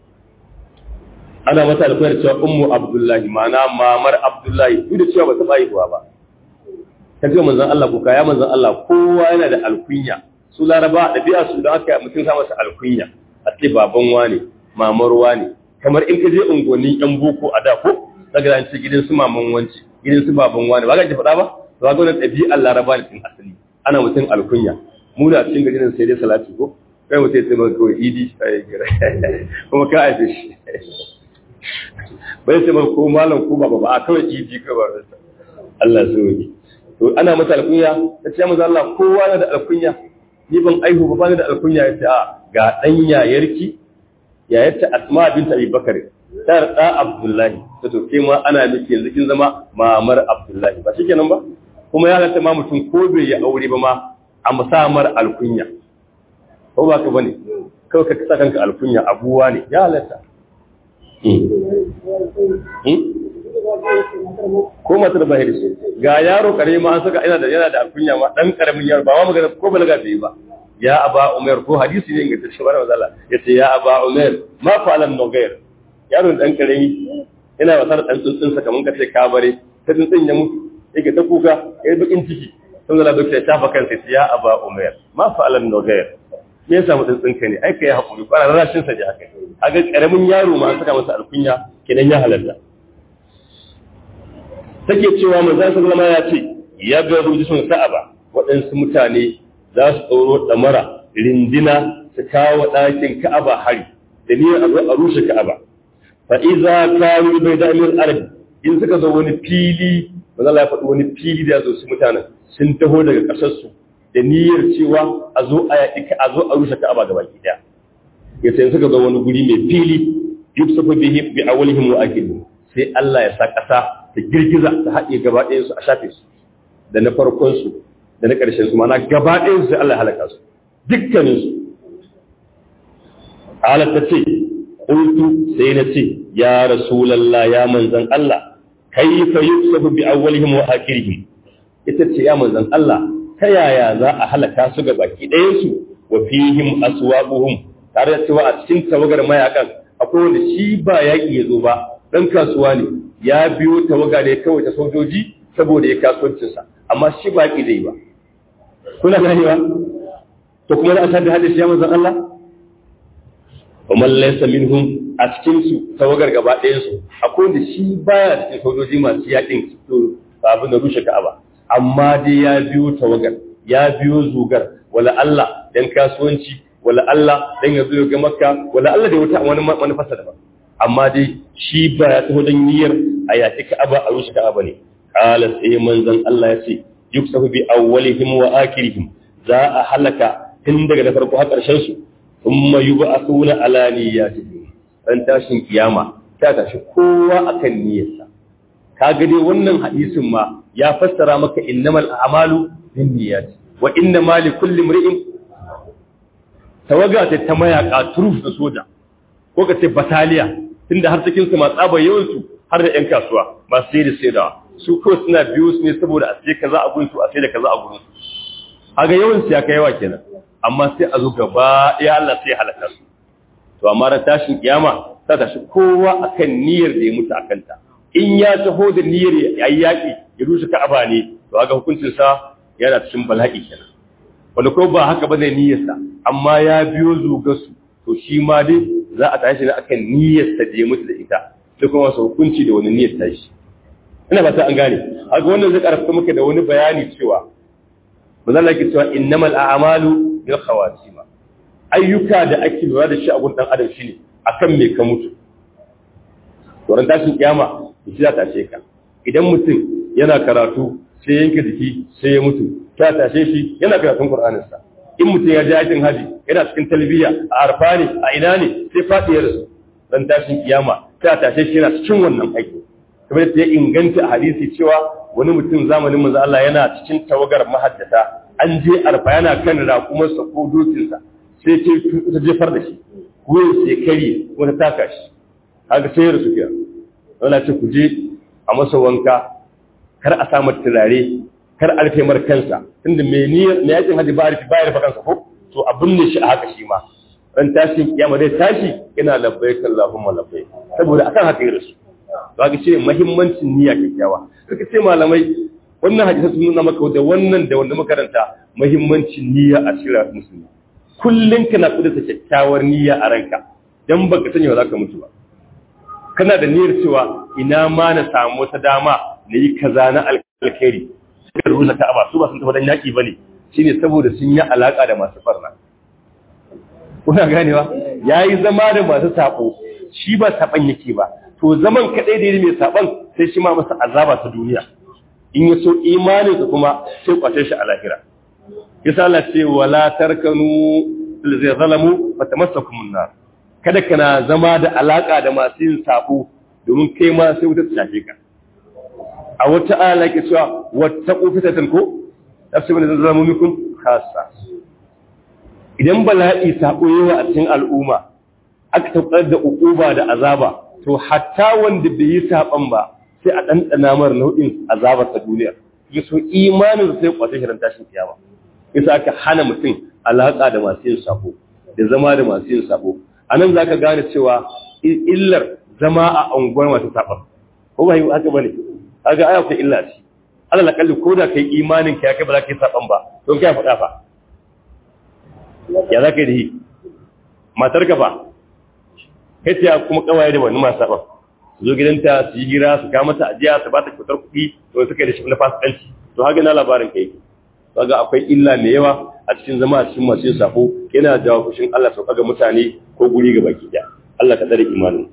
ana mata alfahar cewa ummu abdullahi ma'ana mamar abdullahi duk da cewa ba ta haihuwa ba ta ce manzon Allah ko kaya manzon Allah kowa yana da alkunya su laraba ɗabi'a su da aka mutum sa masa alkunya a ce baban wane mamar wane kamar in ka je unguwannin yan boko a da ko daga an ce gidan su maman wance gidan su baban wane ba ga ji faɗa ba to ga wannan ɗabi'ar laraba ne tun asali ana mutum alkunya mu da cikin garin sai dai salati ko kai mutum ya ce maka kawai idi sai gira kuma ka haife shi bai ce maka ko malam ko baba ba a kawai idi ka ba Allah so yi to ana mata alkunya ta ce maza Allah kowa na da alkunya ni ban aihu ba bani da alkunya ya ce a ga dan yayarki yayarta Asma bint Abi Bakar ta da Abdullahi ta to ke ma ana miki yanzu kin zama mamar Abdullahi ba shikenan ba kuma ya halatta ma mutum ko bai yi aure ba ma a musamar alkunya ko ba ka bane kawai ka sa kanka alkunya abuwa ne ya halatta ko matar ba shi ga yaro kare ma an saka ina da yana da alkunya ma dan karamin yaro ba ma magana ko balaga bai ba ya aba umar ko hadisi ne ga tashi bara wazala yace ya aba umar ma fa'alan nugair yaro dan karami ina wasar dan tsuntsun sa kaman kace ka bare ta tsuntsun ya mutu yake ta kuka yayi bakin ciki sun zala dokta ya shafa kansa ya aba umar ma fa'alan nugair me yasa mutum tsinka ne ai kai hakuri kwana rashin sa ji haka aga karamin yaro ma an saka masa alkunya kenan ya halarta take cewa manzon sallama ya ce ya ga rujusun sa'aba waɗansu mutane za su tsoro damara rindina su kawo ɗakin ka'aba hari da niyyar a zo a rushe ka'aba fa iza kanu bai da amir arabi in suka zo wani fili manzon Allah ya faɗi wani fili da zo su mutanen sun taho daga ƙasarsu da niyyar cewa a zo a yaɗi a zo a rushe ka'aba gaba ki daya ya sai suka zo wani guri mai fili yusuf bihi bi awlihim wa akhirihim sai Allah ya sa ƙasa ta girgiza ta haɗe gaba ɗayan su a shafe su da na farkon su da na ƙarshen su mana gaba ɗayan su sai Allah ya halaka su dukkanin su Allah ta ce qultu sai na ce ya rasulullah ya manzon Allah kaifa yusuf bi awlihim wa akhirihim ita ce ya manzon Allah ta yaya za a halaka su ga baki ɗayansu wa fihim aswaquhum tare da cewa a cikin tawagar mayakan akwai wanda shi ba yaƙi ya zo ba ɗan kasuwa ne ya biyo tawaga ne kawai ta sojoji saboda ya kasuwancinsa amma shi ba yaƙi zai ba kuna ganewa to kuma za a shafi hadisi ya manzon Allah wa man laysa minhum a cikin su tawagar gaba ɗayan su akwai wanda shi baya cikin sojoji masu yaƙin to abin da rushe ka'aba amma dai ya biyo tawagar ya biyo zugar wala Allah dan kasuwanci wala Allah dan ya zo ga Makka wala Allah da wata wani manufarsa daban amma dai shi ba ya taho dan niyyar a yaki Ka'aba a rushe Ka'aba ne qala sai manzon Allah ya ce yuksafu bi awwalihim wa akhirihim za a halaka tun daga da farko har karshen su thumma yub'athuna ala niyyatihim ran tashin kiyama ta tashi kowa akan niyyarsa kaga dai wannan hadisin ma ya fassara maka innamal a'malu binniyat wa innamal likulli imri'in tawaga ta ta mayaka turuf da soja ko ka ce bataliya tunda har cikin su ma tsaba yawan su har da ƴan kasuwa masu sai da saidawa su kawai suna biyo su ne saboda a sai kaza a gurin su a sai da kaza a gurin su haga yawan su ya kai yawa kenan amma sai a zo gaba ɗaya Allah sai halaka su to amma ran tashin kiyama ta tashi kowa akan niyyar da ya mutu akan ta in ya taho da niyyar ya yi yaƙi ya rushe ka'aba ne to haka hukuncin sa yana cikin bala'i kenan wanda ko ba haka bane niyyarsa amma ya biyo zugarsu to shi ma dai za a tashi ne akan niyyarsa da ya mutu da ita sai kuma wasu hukunci da wani niyyar tashi ina ba ta an gane haka wannan zai karfafa muka da wani bayani cewa manzon yake cewa innamal a'malu bil khawatima ayyuka da ake lura da shi a gun dan adam shine akan me ka mutu wurin tashin kiyama shi za ta tashe ka idan mutum yana karatu sai yanke jiki sai ya mutu ta tashe shi yana karatun Qur'aninsa in mutum ya je aikin haji yana cikin talbiya a arfa ne a ina ne sai faɗi ya rasu dan tashin kiyama ta tashe shi yana cikin wannan aiki kamar yadda ya inganta a hadisi cewa wani mutum zamanin manzo Allah yana cikin tawagar mahaddata an je arfa yana kan raƙumarsa ko dokinsa sai ce ta jefar da shi wuyan sai kare wata taka shi haka sai ya rasu kiyar wala ce ku je a masa wanka kar a samu turare kar a rufe mar kansa tunda me niyyar me yakin haji ba a rufe ba ya rufe kansa ko to a binne shi a haka shi ma ran tashin kiyama dai tashi yana labbaik Allahumma labbaik saboda akan haka ya rasu ba ga ce muhimmancin niyya kyakkyawa suka ce malamai wannan hadisi sun nuna maka da wannan da wanda makaranta muhimmancin niyya a cikin musulmi kullun kana kudurta kyakkyawar niyya a ranka dan baka sanya ba za ka mutu ba kana da niyyar cewa ina ma na samu wata dama na yi kaza na alkhairi suka rusa ka'aba su ba sun tafi dan yaki bane shine saboda sun yi alaka da masu farna kuna ganewa yayi zama da masu sabo shi ba saban yake ba to zaman kadai da mai saban sai shi ma masa azaba ta duniya in ya so imanin ka kuma sai kwace shi a lahira yasa Allah ce wala tarkanu lil zalamu fatamassakumun nar kada kana zama da alaka da masu yin sabo domin kai ma sai wuta ta shafe ka a wata ala ke cewa wattaqu fitatan ko tafsirin da zalamu mikum khassa idan bala'i sabo yawa a cikin al'umma aka tabbatar da ukuba da azaba to hatta wanda bai yi saban ba sai a ɗanɗana mar nau'in azabar ta duniya ya so imanin sai kwace shirin tashin kiyama yasa aka hana mutum alaƙa da masu yin sabo da zama da masu yin sabo a nan za ka gane cewa illar zama a unguwar masu saban ko ba yi haka ba ne haka aya ta illa ce alal akalli ko da kai imanin ka ya kai ba za ka yi saban ba don kai faɗa fa ya za ka yi da yi matar ka fa kai ta kuma kawaye da wani masu saban su zo gidanta su yi hira su kama mata ajiya su ba ta kyautar kuɗi to suka yi da shi na fasikanci to haka na labarin kai kaga akwai illa mai yawa a cikin zama a cikin masu yin sako yana jawo fushin Allah sauka ga mutane ko guri ga baki ɗaya Allah ka tsare imanin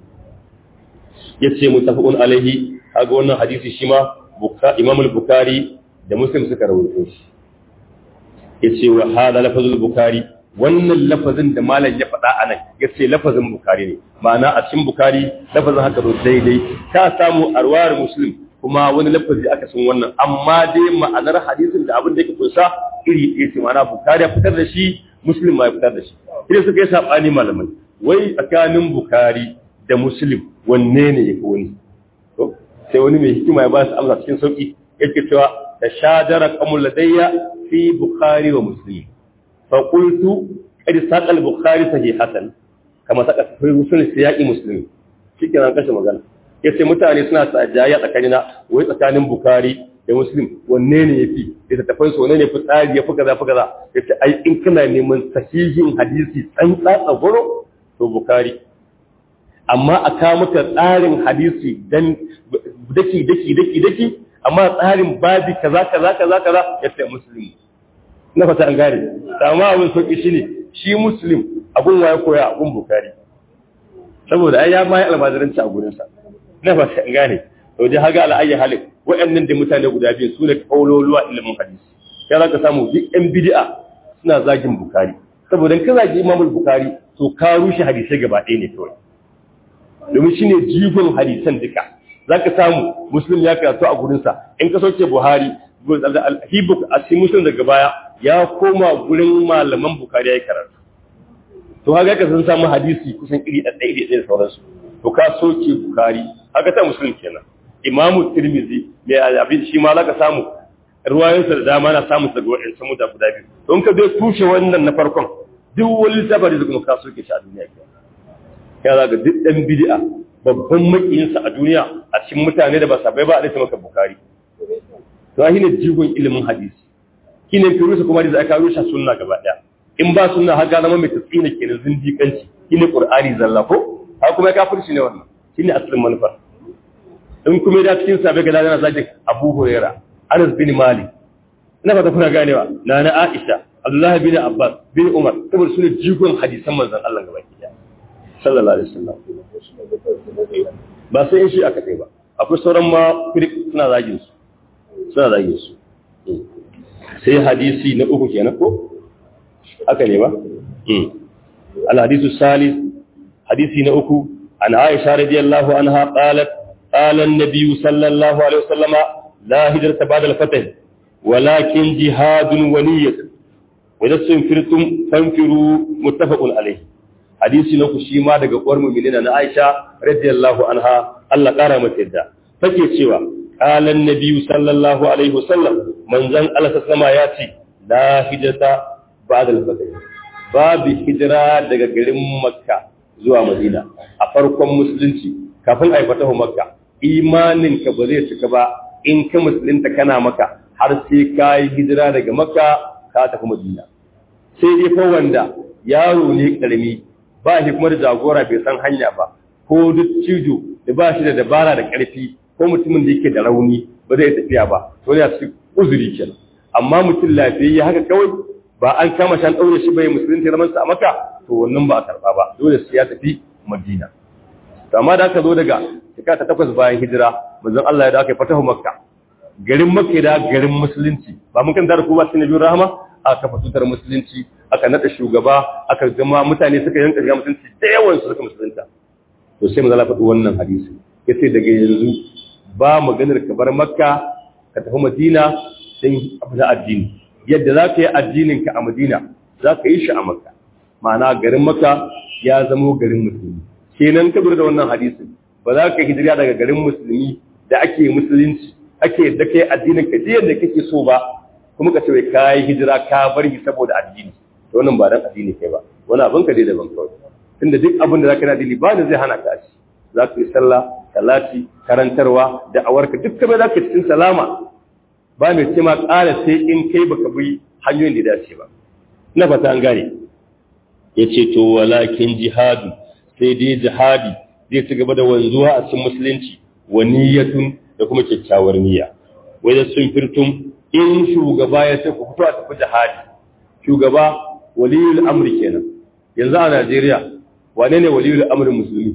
yace mutafaqun alaihi kaga wannan hadisi shi ma Imam al-Bukhari da Muslim suka rawaito shi yace wa hada lafazul Bukhari wannan lafazin da malam ya faɗa anan yace lafazin Bukhari ne ma'ana a cikin Bukhari lafazin haka ba daidai ka samu arwar Muslim kuma wani lafazi aka san wannan amma dai ma'anar hadisin da abin da yake kunsa iri ɗaya ce ma'ana Bukhari ya fitar da shi Muslim ma ya fitar da shi idan suka yi sabani malamai wai tsakanin Bukhari da Muslim wanne ne yake wani to sai wani mai hikima ya ba su amsa cikin sauki yake cewa tashadara qamul ladayya fi Bukhari wa Muslim fa qultu qad saqal Bukhari sahihatan kama saka fi Muslim siyaqi Muslim shikenan kashe magana yace mutane suna tsajaya tsakanina wai tsakanin Bukhari da Muslim wanne ne yafi da tafan su wanne ne fi tsari yafi kaza fi kaza yace ai in kana neman sahihin hadisi tsantsa tsagoro to Bukhari amma a kawo maka tsarin hadisi dan daki daki daki daki amma tsarin babi kaza kaza kaza kaza yace Muslim na fata an gane amma abin sauki shine shi Muslim abun waye koya abun Bukhari saboda ai ya ma yi almajiranci a gurinsa na ba an gane to dai haga al'ayyi halin waɗannan da mutane guda biyu su ne kauloluwa ilimin hadisi sai za ka samu duk yan bid'a suna zagin bukari saboda ka zagi imamul bukari to ka rushe hadisai gaba ɗaya ne kawai domin shine jigon hadisan duka za ka samu muslim ya karatu a gurinsa in ka sauke buhari hibuk a cikin muslim daga baya ya koma gurin malaman bukari ya yi karatu to haka ka sun samu hadisi kusan iri ɗaɗɗaya iri ɗaya da sauransu to ka soke bukari haka ta musulun kenan imamu tirmizi mai abin shi ma zaka samu ruwayansa da dama na samun daga wa'ancan muta guda biyu don ka zai tushe wannan na farkon duk wani safari da kuma ka soke shi a duniya ke ya zaga duk ɗan bid'a babban makiyinsa a duniya a cikin mutane da ba sabai ba a dace maka bukari to shi ne jigon ilimin hadisi shi ne fi rusa kuma da aka rusha sunna gaba ɗaya in ba sunna haka zama mai tasina kenan zindiƙanci shi ne ƙur'ani zalla ko haka kuma ya kafirci ne wannan shi ne asalin manufar in kuma da cikin sabai ga yana zagin abu huraira anas bin malik ina fata kuna ganewa na na aisha abdullahi bin abbas bin umar saboda su ne jigon hadisan manzon allah gaba ɗaya sallallahu alaihi wasallam ba sai in shi aka kai ba akwai sauran ma firik suna zagin su suna zagin su sai hadisi na uku kenan ko aka ne ba al hadisu salis hadisi na uku an aisha radiyallahu anha qalat qala an-nabiy sallallahu alaihi wasallama la hijrata ba'da al-fath walakin jihadun wa niyyah wa idza sunfirtum fanfiru muttafaqun alayhi hadisi na ku shi ma daga uwar mu'minina na Aisha radiyallahu anha Allah kara mata yadda take cewa qala an-nabi sallallahu alaihi wasallam manzon Allah sallama ya ce la hijrata ba'da al-fath babu hijira daga garin Makka zuwa Madina a farkon musulunci kafin a fatahu Makka imanin ka ba zai cika ba in ka musulunta kana Makka har sai ka yi hijira daga Makka ka tafi Madina sai dai fa wanda yaro ne karami ba shi kuma da jagora bai san hanya ba ko duk cijo da ba shi da dabara da ƙarfi ko mutumin da yake da rauni ba zai tafiya ba to ya ci uzuri kenan amma mutum lafiyayye haka kawai ba an kama shan ɗaure shi bai musulunci zaman sa a maka to wannan ba a karɓa ba dole sai ya tafi madina to amma da aka zo daga shekara ta takwas bayan hijira manzon Allah ya da aka yi fatahu makka garin makka da garin musulunci ba mun kan da ku ba cikin nabiyur rahama aka kafa tutar musulunci aka nada shugaba aka gama mutane suka yanka shiga musulunci da yawan su suka musulunta to sai manzo Allah faɗi wannan hadisi yace daga yanzu ba maganar ka bar makka ka tafi madina sai abu da addini yadda za ka yi addinin ka a madina za ka yi shi a makka ma'ana garin makka ya zamo garin musulmi kenan ka da wannan hadisin ba za ka hijira daga garin musulmi da ake musulunci ake da kai addinin ka da kake so ba kuma ka ce wai ka yi hijira ka bar shi saboda addini to wannan ba dan addini kai ba wani abin ka dai daban kawai tunda duk abin da zaka yi addini ba da zai hana ka shi za ka yi sallah salati karantarwa da awarka duk kamar za ka cikin salama ba mai ce ma ƙara sai in kai baka bi hanyoyin da dace ba na fata an gane ya ce to walakin jihadu sai dai jihadi zai ci gaba da wanzuwa a cikin musulunci wa niyyatun da kuma kyakkyawar niyya wai da sun firtum in shugaba ya ce ku fito a tafi jihadi shugaba waliyul amri kenan yanzu a Najeriya wane ne waliyul amrin musulmi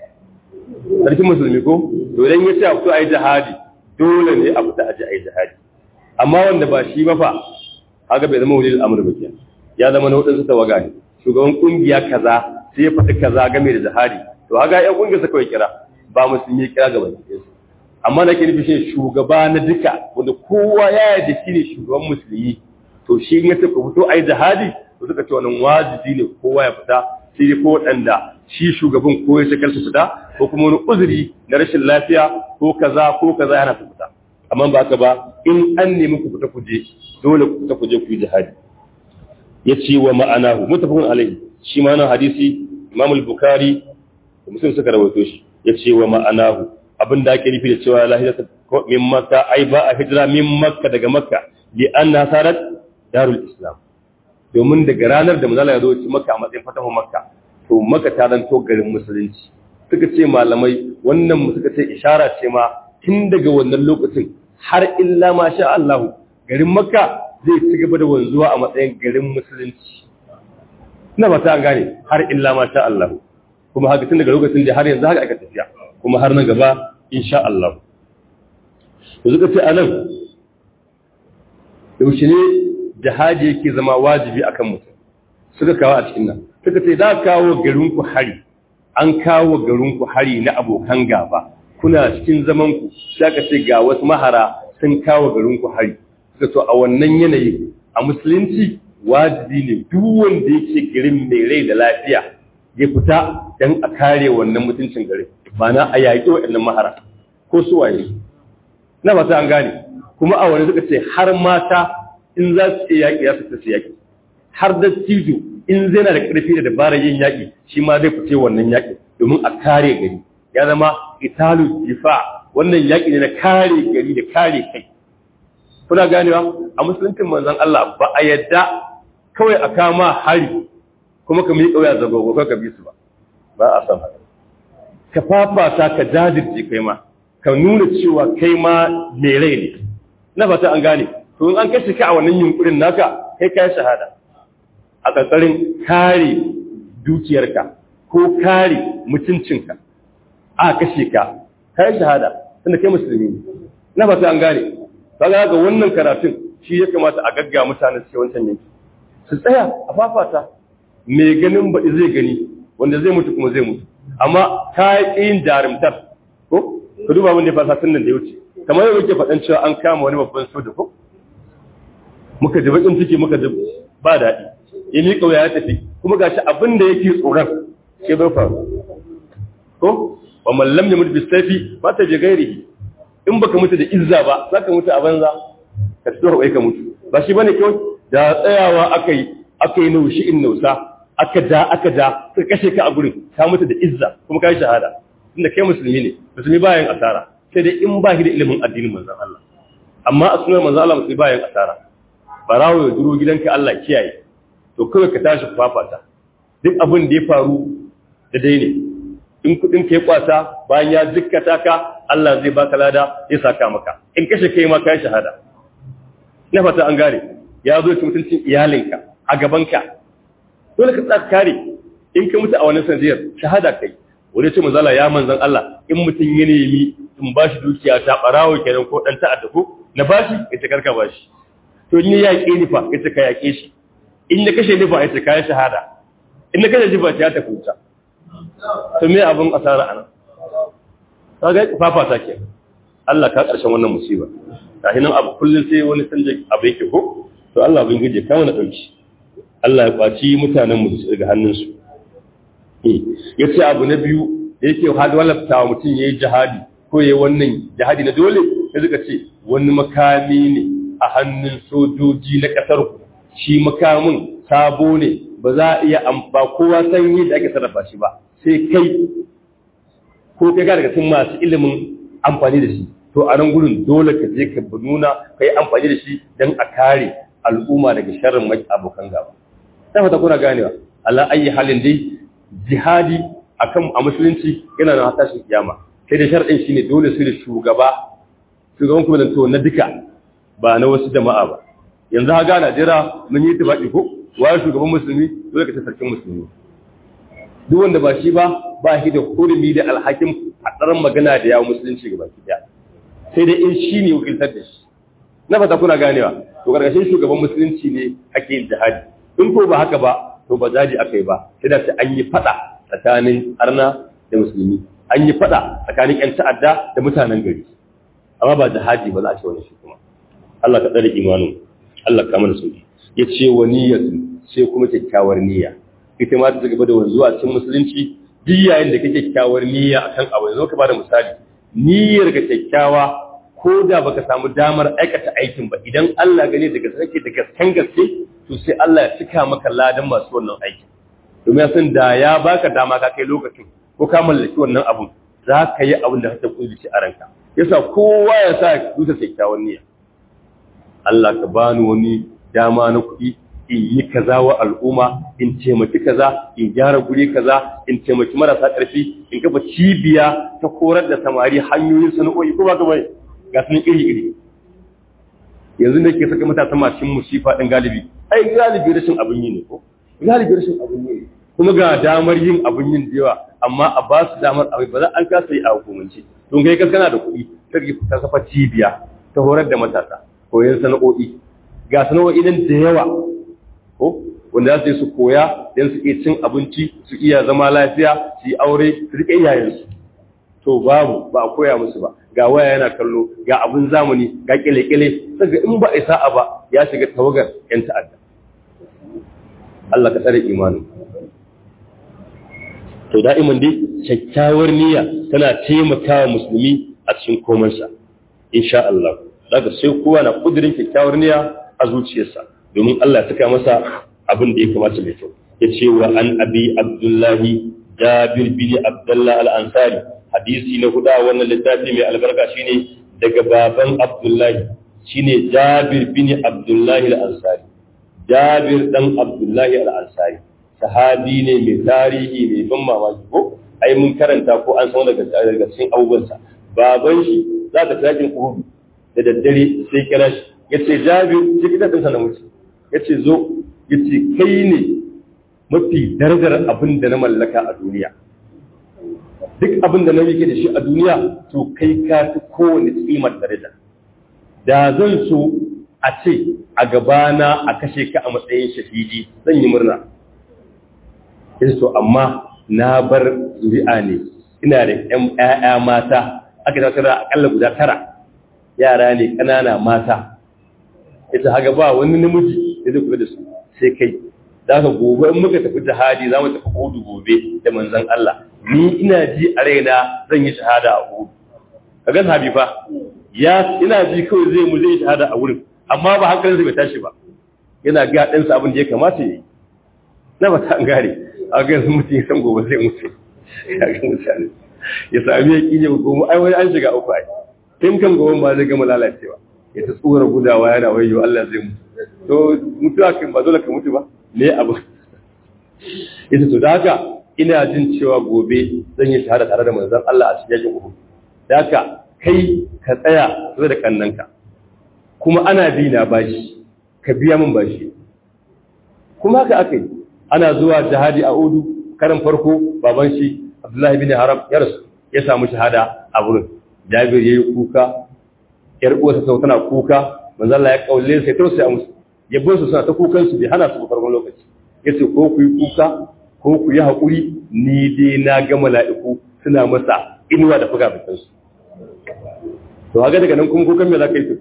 sarkin musulmi ko to idan ya ce a fito a yi jihadi dole ne a fita a ji a yi jihadi amma wanda ba shi ba fa haka bai zama waliyul amri ba kenan ya zama na wadansu tawaga ne shugaban kungiya kaza sai ya faɗi kaza game da jihadi to haka yan kungiyar sa kawai kira ba musulmi kira gaba da amma da ke nufi shi shugaba na duka wanda kowa ya yarda shi ne shugaban musulmi to shi ya ce ku fito ai jihadi to suka ce wannan wajibi ne kowa ya fita sai dai ko waɗanda shi shugaban ko ya shakar su fita ko kuma wani uzuri na rashin lafiya ko kaza ko kaza yana su fita amma ba haka ba in an nemi ku fita ku je dole ku fita ku je ku yi jihadi ya ce wa ma'anahu mutafakun alaihi shi ma nan hadisi imam al-bukhari da muslim suka rawaito shi ya ce wa ma'anahu abin da ake nufi da cewa la hijrata min makka ai ba a hijira min makka daga makka li anna sarat darul islam domin daga ranar da manzala ya zo ci makka a matsayin fatahu makka to makka ta zanto garin musulunci suka ce malamai wannan mu suka ce ishara ce ma tun daga wannan lokacin har illa ma sha Allah garin makka zai ci gaba da wanzuwa a matsayin garin musulunci ina ba ta gane har illa ma sha Allah kuma haka tun daga lokacin da har yanzu haka aka tafiya kuma har na gaba insha Allah to suka ce anan yaushe ne jihadi yake zama wajibi akan mutum suka kawo a cikin nan suka ce za kawo garin ku hari an kawo garin ku hari na abokan gaba kuna cikin zaman ku sai ka ce ga wasu mahara sun kawo garin ku hari suka to a wannan yanayin a musulunci wajibi ne duk wanda yake garin mai rai da lafiya ya fita dan a kare wannan mutuncin gari ba na a yaƙi waɗannan mahara ko su waye na ba an gane kuma a wani suka ce har mata in za su iya yaƙi za su ta su yaƙi har da tijo in zai na da ƙarfi da dabarar yin yaƙi shi ma zai fice wannan yaƙi domin a kare gari ya zama italu difa wannan yaƙi ne na kare gari da kare kai kuna ganewa a musuluncin manzon Allah ba a yadda kawai a kama hari kuma ka miƙa wuya zagogo ka bi su ba ba a san haka ka fafata ka jajirce kai ma ka nuna cewa kai ma mai rai ne na fata an gane to in an kashe ka a wannan yunkurin naka kai kai shahada a ƙarƙarin kare dukiyarka ko kare mutuncinka a kashe ka kai shahada tunda kai musulmi ne na fata an gane kaga ga wannan karatun shi ya kamata a gagga mutanen su wancan yanki su tsaya a fafata mai ganin baɗi zai gani wanda zai mutu kuma zai mutu amma ka yi yin jarumtar ko ka duba wanda ya fasa tun nan da ya wuce kamar yau muke faɗan cewa an kama wani babban soja ko muka ji baƙin ciki muka ji ba daɗi ya miƙa wuya ya tafi kuma ga shi abin da yake tsoron ke bai faru ko wa mallam ya mutu bisafi ba ta je gairi in baka mutu da izza ba za ka mutu a banza ka tsoro ka mutu ba shi bane kawai da tsayawa aka yi aka yi naushi in nausa aka da aka da suka kashe ka a gurin ka mutu da izza kuma ka yi shahada tunda kai musulmi ne musulmi bayan asara sai dai in ba shi da ilimin addinin manzon Allah amma a sunan manzon Allah musulmi bayan asara barawo ya duro gidanka Allah kiyaye to kawai ka tashi fafata duk abin da ya faru da dai ne in kudin ka ya kwasa bayan ya jikkata ka Allah zai baka lada ya saka maka in kashe kai ma kai shahada na fata an gare ya zo ci mutuncin iyalinka a gabanka dole ka tsaka kare in ka mutu a wannan sanadiyar shahada kai wani ce manzala ya manzan Allah in mutum ya nemi in ba shi dukiya ta barawo kenan ko dan ta'adda ko na bashi ita karka bashi to in ya yaƙe ni fa ita ka yaƙe shi in ya kashe ni fa ita ka shahada in na kashe shi fa ta tafi wuta to me abin asara anan kaga fafata ke Allah ka karshen wannan musiba gashi nan abu kullun sai wani sanje abu yake ko to Allah bin gije ka mana dauki Allah ya kwaci mutanen mu daga hannunsu yace abu na biyu da yake hadu walafta wa mutum yayi jihadi ko yayi wannan jihadi na dole sai suka ce wani makami ne a hannun sojoji na kasar ku shi makamin sabo ne ba za a iya ba kowa san yadda ake sarrafa shi ba sai kai ko kai ga daga cikin masu ilimin amfani da shi to a nan gurin dole ka je ka nuna ka yi amfani da shi don a kare al'umma daga sharrin mai abokan gaba ta fata kuna ganewa Allah ayi halin dai jihadi akan a musulunci yana da tashin kiyama sai da sharɗin shine dole su da shugaba shugaban kuma to na duka ba na wasu jama'a ba yanzu ha ga Najeriya mun yi tafaki ko waye shugaban musulmi dole ka ta sarkin musulmi duk wanda ba shi ba ba shi da hurumi da alhakin haɗarin magana da yawon musulunci ga baki daya sai dai in shi ne wakiltar da shi na fata kuna ganewa to karkashin shugaban musulunci ne ake yin jihadi in ko ba haka ba to ba zaji aka yi ba sai da sai an yi faɗa tsakanin arna da musulmi an yi faɗa tsakanin ƴan ta'adda da mutanen gari amma ba jihadi ba za a ce wani shi kuma Allah ka tsare imanin Allah ka mana sauki ya ce wa niyyatu sai kuma kyakkyawar niyya ita ma ta gaba da wanzuwa cikin musulunci duk yayin da kake kyakkyawar niyya akan abu yanzu ka bada misali niyyar ka kyakkyawa ko da baka samu damar aikata aikin ba idan Allah gane daga sake da gaskan gaske to sai Allah ya cika maka ladan masu wannan aiki domin ya san da ya baka dama ka kai lokacin ko ka mallaki wannan abun za ka yi abin da kake kudurci a ranka yasa kowa ya sa dusa kyakkyawan niyya Allah ka bani wani dama na kuɗi in yi kaza wa al'umma in taimaki kaza in gyara guri kaza in taimaki marasa ƙarfi in kafa cibiya ta korar da samari hanyoyin sana'o'i ko ba ga bai ga sunan iri iri yanzu da ke saka matasa masu musifa ɗin galibi ai galibi rashin abin yi ne ko galibi rashin abin yi ne kuma ga damar yin abin yin da yawa amma a ba su damar abin ba za an kasa yi a hukumance don kai kaskana da kuɗi sai ta kafa cibiya ta horar da matasa koyon sana'o'i ga sana'o'i nan da yawa ko wanda za su yi su koya don su iya cin abinci su iya zama lafiya su yi aure su riƙe iyayensu to babu ba a koya musu ba ga waya yana kallo ga abin zamani ga kile-kile daga in ba a sa'a ba ya shiga tawagar yan ta'adda Allah ka tsare imanin to da'iman dai kyakkyawar niyya tana taimakawa musulmi a cikin komansa insha Allah daga sai kowa na kudirin kyakkyawar niyya a zuciyarsa domin Allah ya saka masa abin da ya kamata mai kyau ya ce wa an abi abdullahi jabir bin abdullah al-ansari hadisi na huda wannan littafi mai albarka shine daga baban abdullahi shine jabir bin abdullahi al-ansari jabir dan abdullahi al-ansari sahabi ne mai tarihi mai ban mamaki ko ai mun karanta ko an san daga daga cikin abubuwansa baban shi za ka takin uhudu da daddare sai kira shi yace jabir shi kidan din na mutu yace zo yace kai ne mafi darajar abin da na mallaka a duniya duk abin da na yake da shi a duniya to kai ka fi kowane kimar daraja da zan so a ce a gabana a kashe ka a matsayin shahidi zan yi murna yace to amma na bar zuri'a ne ina da ƴan ƴaƴa mata aka tattara akalla guda tara yara ne ƙanana mata ita haga ba wani namiji da zai kula da su sai kai da ka gobe in muka tafi jihadi za mu tafi hudu gobe da manzon Allah ni ina ji a raina zan yi shahada a hudu kaga sahabi fa ya ina ji kawai zai mu zai shahada a wurin amma ba hankalinsa bai tashi ba yana ga ɗansa abin da ya kamata ya yi na ba ta an gare a ga yanzu mutum ya san gobe zai mutu ya ga mutane ya sami ya ƙi gobe ai wani an shiga uku ai tun kan gobe ba zai gama lalacewa ya ta tsora gudawa yana wayo Allah zai mutu to mutuwa kan ba dole ka mutu ba me abu ita to da haka ina jin cewa gobe zan yi shahada tare da manzon Allah a cikin yakin Uhud da haka kai ka tsaya tare da kannanka kuma ana bi na bashi ka biya min bashi kuma haka aka yi ana zuwa jihadi a Udu karan farko baban shi Abdullahi bin Haram ya rasu ya samu shahada a wurin Jabir yayi kuka yar uwarsa sau tana kuka manzo Allah ya kaule sai tausaya musu yabon su suna ta kukan su bai hana su farkon lokaci yace ko ku yi kuka ko ku yi hakuri ni dai na ga mala'iku suna masa inuwa da fuga bitan su to haka daga nan kuma kukan me za ka yi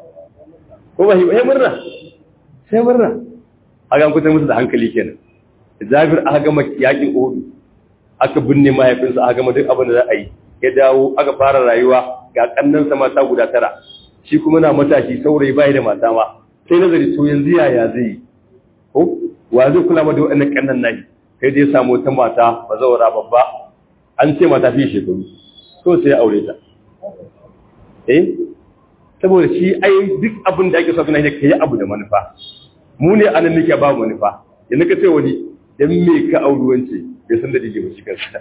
ko ba sai murna sai murna haka an kusa musu da hankali kenan Jabir aka gama yakin Uhud aka binne mahaifinsa aka gama duk abin da za a yi ya dawo aka fara rayuwa ga kannansa mata guda tara shi kuma na matashi saurayi bai da mata ma sai nazari to yanzu yaya zai yi ko wa zai kula ma da wannan kannan nayi sai dai samu wata mata bazawara babba an ce mata fi shekaru so sai ya aure ta eh saboda shi ai duk abin da ake so kana ne kai abu da manufa mu ne anan nake ba manufa yanzu ka ce wani dan me ka auri wance bai san da dige ba shi kansa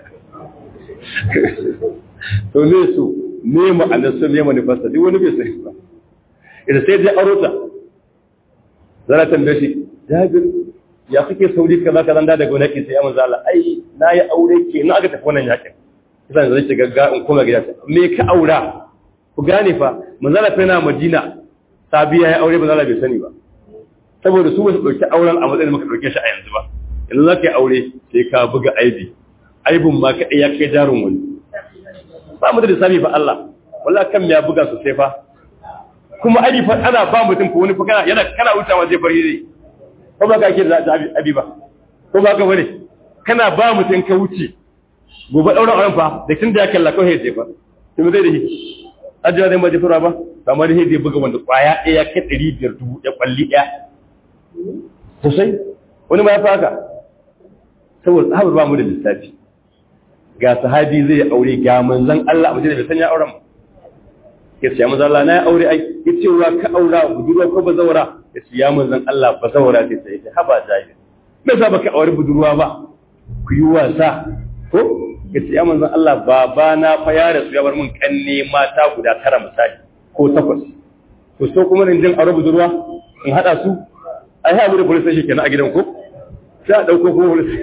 to ne su ne ma'anar su ne manufarsa duk wani bai sai ba idan sai dai arota zara tambaye shi jabir ya kake sauri kaza kaza da daga wani sai ya manzo Allah ai na yi aure ke na aka tafi wannan yakin kisan zai shiga ga in koma gida me ka aura ku gane fa manzo Allah yana Madina sabiya ya aure manzo Allah bai sani ba saboda su ba su dauki auren a matsayin muka dauke shi a yanzu ba yanzu za ka yi aure sai ka buga aibi aibin ma kaɗai ya kai jarin wani ba mu da lissafi ba Allah wala kan ya buga sosai fa kuma aibi fa ana ba mutum ko wani fa kana yana kana wucewa zai bari ne ko ba ka ke da abi ba ko ba ka bane kana ba mutum ka wuce gobe daura auren fa da tun da ya kalla kawai sai fa to me zai da shi ajiya zai ba jifura ba kamar sai zai buga wanda kwaya ɗaya kai ɗari biyar dubu ya kwalli ɗaya sosai wani ma ya fi haka saboda tsabar ba mu da lissafi ga sahabi zai aure ga manzan Allah a madina bai sanya auren ya ce ya manzan Allah na ya aure ai ya ce wa ka aura budurwa ko bazawara ya ce ya manzan Allah bazawara sai sai ya haba jahi me yasa baka aure budurwa ba ku yi wasa ko ya ce ya manzan Allah baba na fa ya rasu ya bar min kanne mata guda tara misali ko takwas to so kuma in jin aure budurwa in hada su ai ha mu da police station kenan a gidan ko sai a dauko ko police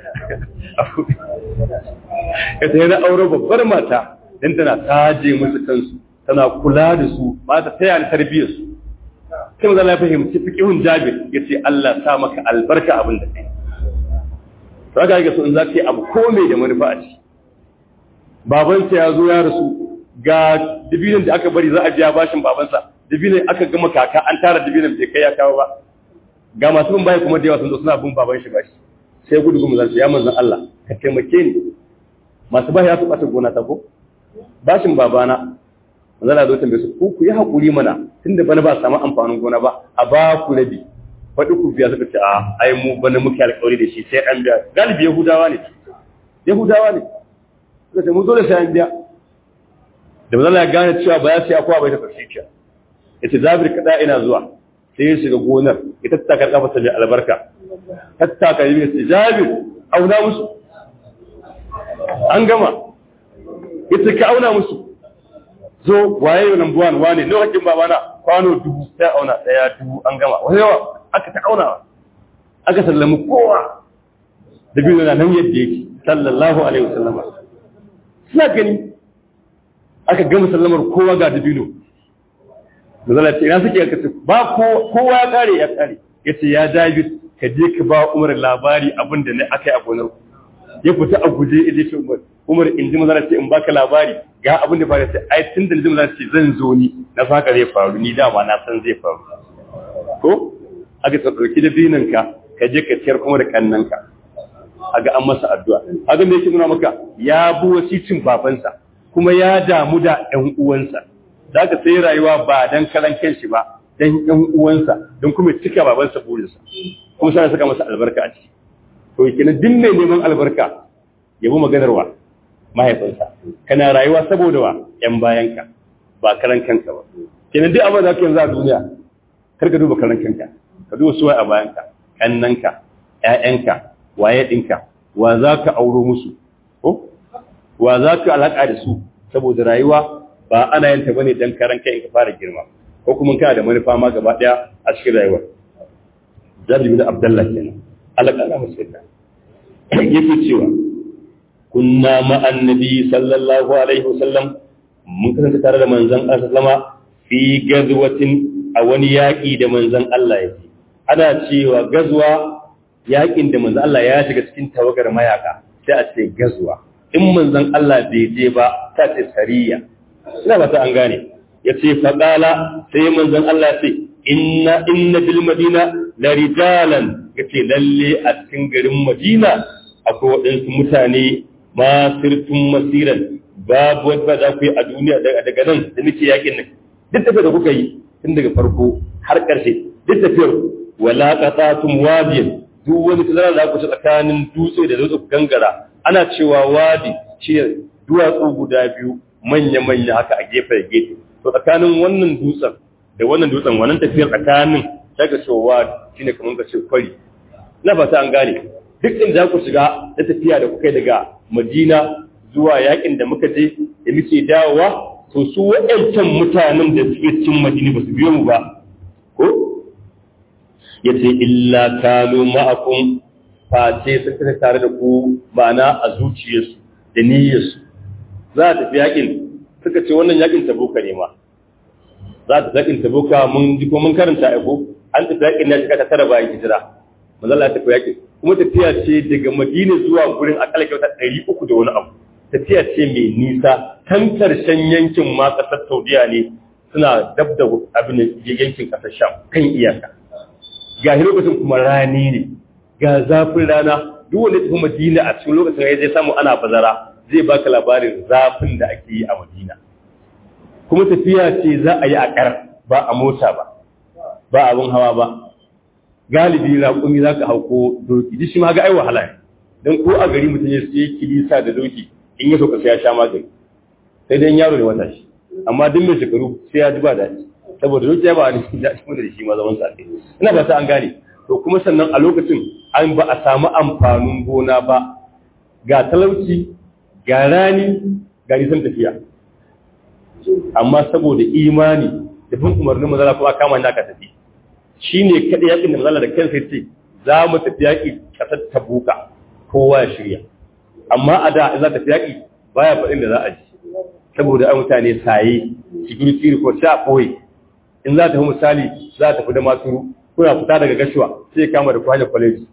ya ta yana aure babbar mata don tana taje musu kansu tana kula da su ba ta taya ni tarbiyyar su sai mu zala ya fahimci fiqhun jabir yace Allah sa maka albarka abin da kai to haka yake so in za ka yi abu komai da manufa a ci babansa ya zo ya rasu ga dibinin da aka bari za a biya bashin babansa dibinin aka gama kaka an tara dibinin bai kai ya kawo ba ga masu bin baya kuma da yawa sun zo suna bin baban shi bashi sai gudu gumu zan ya manzon Allah ka taimake ni masu bashi ya su ɓata gona ta ko bashin babana manzo Allah zo tambaye su ku ku yi hakuri mana tunda bana ba samu amfanin gona ba a ba ku rabi faɗi ku biya suka ce a ai mu bana muke alƙawari da shi sai an biya galibi yahudawa ne yahudawa ne suka ce mu dole sai an biya da manzo Allah ya gane cewa ba ya sai akwa bai ta fasiciya yace zabir kada ina zuwa sai ya shiga gonar ita ta karka masa da albarka tattaka yi sai zabir auna musu an gama ita ka auna musu zo waye yau number one wane nawa hakin babana kwano dubu sai auna daya dubu an gama wani yawa aka ta auna aka sallami kowa da biyu na nan yadda yake sallallahu alaihi wasallam suna gani aka gama sallamar kowa ga dabino da zala ce ina suke aka ce ba kowa ya kare ya kare ya ce ya david ka je ka ba umar labari abin da ne aka yi a gonar ya fita a guje ya je umar umar in ji mazara ce in baka labari ga abin da faru sai ai tun da mazara ce zan zo ni na saka zai faru ni dama na san zai faru ko aka ta dauki da binin ka ka je ka ciyar kuma da kannan ka aga an masa addu'a aga me yake nuna maka ya bu wasicin babansa kuma ya damu da ƴan uwansa zaka sai rayuwa ba dan karan kanshi ba dan ƴan uwansa don kuma cika babansa burinsa kuma sai saka masa albarka a ciki to kenan duk mai neman albarka yabo maganarwa mahaifinsa kana rayuwa saboda wa ‘yan bayanka ba karan kanka ba kenan duk abin da aka yanzu a duniya kar ka duba karan kanka ka duba suwai a bayanka kannanka ‘ya'yanka waye ɗinka wa za ka auro musu ko wa za ka alaƙa da su saboda rayuwa ba ana yin ta bane dan karan kai ka fara girma ko kuma kana da manufa ma gaba ɗaya a cikin rayuwar zabi bin abdallah kenan alaƙa musulma yake cewa kunna ma'an nabi sallallahu alaihi wasallam mun kasance tare da manzon Allah sallama fi gazwatin a wani yaƙi da manzon Allah ya ce ana cewa gazwa yaƙin da manzon Allah ya shiga cikin tawagar mayaka sai a ce gazwa in manzon Allah bai je ba ta ce sariya ina ba ta an gane ya ce faƙala sai manzon Allah ya ce inna inna bil madina la rijalan yace lalle a cikin garin Madina akwai waɗansu mutane masirtun masiran babu wadda za ku yi a duniya daga nan da nake yakin nan duk tafiyar da kuka yi tun daga farko har ƙarshe duk tafiyar wala qatatun wadiyan duk wani tazara da ku ci tsakanin dutse da dutse gangara ana cewa wadi shi duwatsu guda biyu manya manya haka a gefe da gefe to tsakanin wannan dutsen da wannan dutsen wannan tafiyar tsakanin daga cewa shine kamar ka ce kwari na fata an gane duk inda za ku shiga da tafiya da kuka daga Madina zuwa yakin da muka je da muke dawowa to su waɗancan mutanen da suke cikin Madina ba su biyo mu ba ko yace illa kanu ma'akum face sun tafi tare da ku ma'ana a zuciyarsu da niyyarsu za a tafi yakin suka ce wannan yakin tabuka ne ma za ta yakin tabuka mun ji ko mun karanta aiko an tafi yakin na shiga ta tara bayan hijira manzo Allah ya tafi yakin kuma tafiya ce daga Madina zuwa gurin akalla kyauta ɗari uku da wani abu tafiya ce mai nisa kan karshen yankin ma ƙasar Saudiya ne suna dab da abin yankin ƙasar Sham kan iyaka ga lokacin kuma rani ne ga zafin rana duk wanda tafi Madina a cikin lokacin ya zai samu ana bazara zai baka labarin zafin da ake yi a Madina kuma tafiya ce za a yi a ƙar ba a mota ba ba abin hawa ba galibi raƙumi za ka hauko doki duk shi ma ga ai wahala ne don ko a gari mutum ya sai kilisa da doki in ya soka sai ya sha magani sai dai yaro ne wata shi amma duk mai shekaru sai ya ji ba daɗi saboda doki ya ba ni daɗi kuma da shi ma zaman sa ina ba ta an gane to kuma sannan a lokacin an ba a samu amfanin gona ba ga talauci ga rani ga nisan tafiya amma saboda imani da bin umarnin mazala kuma kama ni aka tafi shi ne kaɗai yaƙin da mazala da kansa ce za mu tafi yaƙi ƙasar tabuka kowa ya shirya amma a da za tafi yaƙi baya faɗin da za a ji saboda an mutane saye security report sai a ɓoye in za ta fi misali za ta fi da masu kuna fita daga gashuwa sai kama da kwanan kwaleji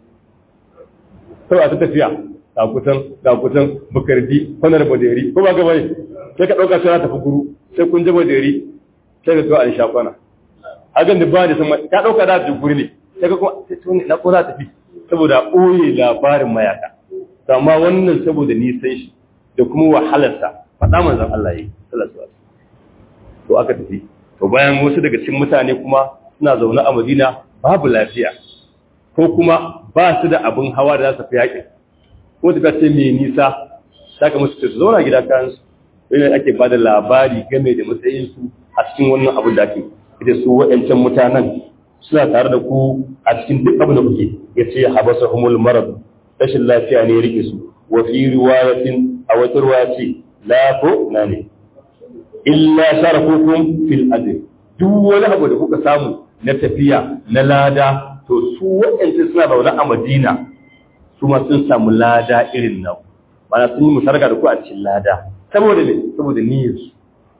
sau a ta tafiya ga kusan ga kusan bukardi kwanar baderi ko ba gaba ne sai ka ɗauka sai za ta fi guru sai kun ji baderi sai ka zuwa an sha kwana hagan da ba da sama ta dauka da duguri ne sai ka kuma sai tuni na ko za ta fi saboda ɓoye labarin mayaka to amma wannan saboda nisan shi da kuma wahalarsa faɗa manzon Allah yi sallallahu alaihi to aka tafi to bayan wasu daga cikin mutane kuma suna zaune a Madina babu lafiya ko kuma ba su da abin hawa da za su fi yaƙin ko ta ce mai nisa saka musu su zauna gida kayan su wani ake ba da labari game da matsayinsu a cikin wannan abin da ake ita su waɗancan mutanen suna tare da ku a cikin duk abin da kuke ya ce habasa humul marad rashin lafiya ne ya rike su wa fi riwayatin a wata ruwa ce la ko na ne illa sharakukum fil ajr duk wani abu da kuka samu na tafiya na lada to su waɗanda suna zaune a Madina su ma sun samu lada irin nan bana sun yi musarga da ku a cikin lada saboda ne saboda niyyar su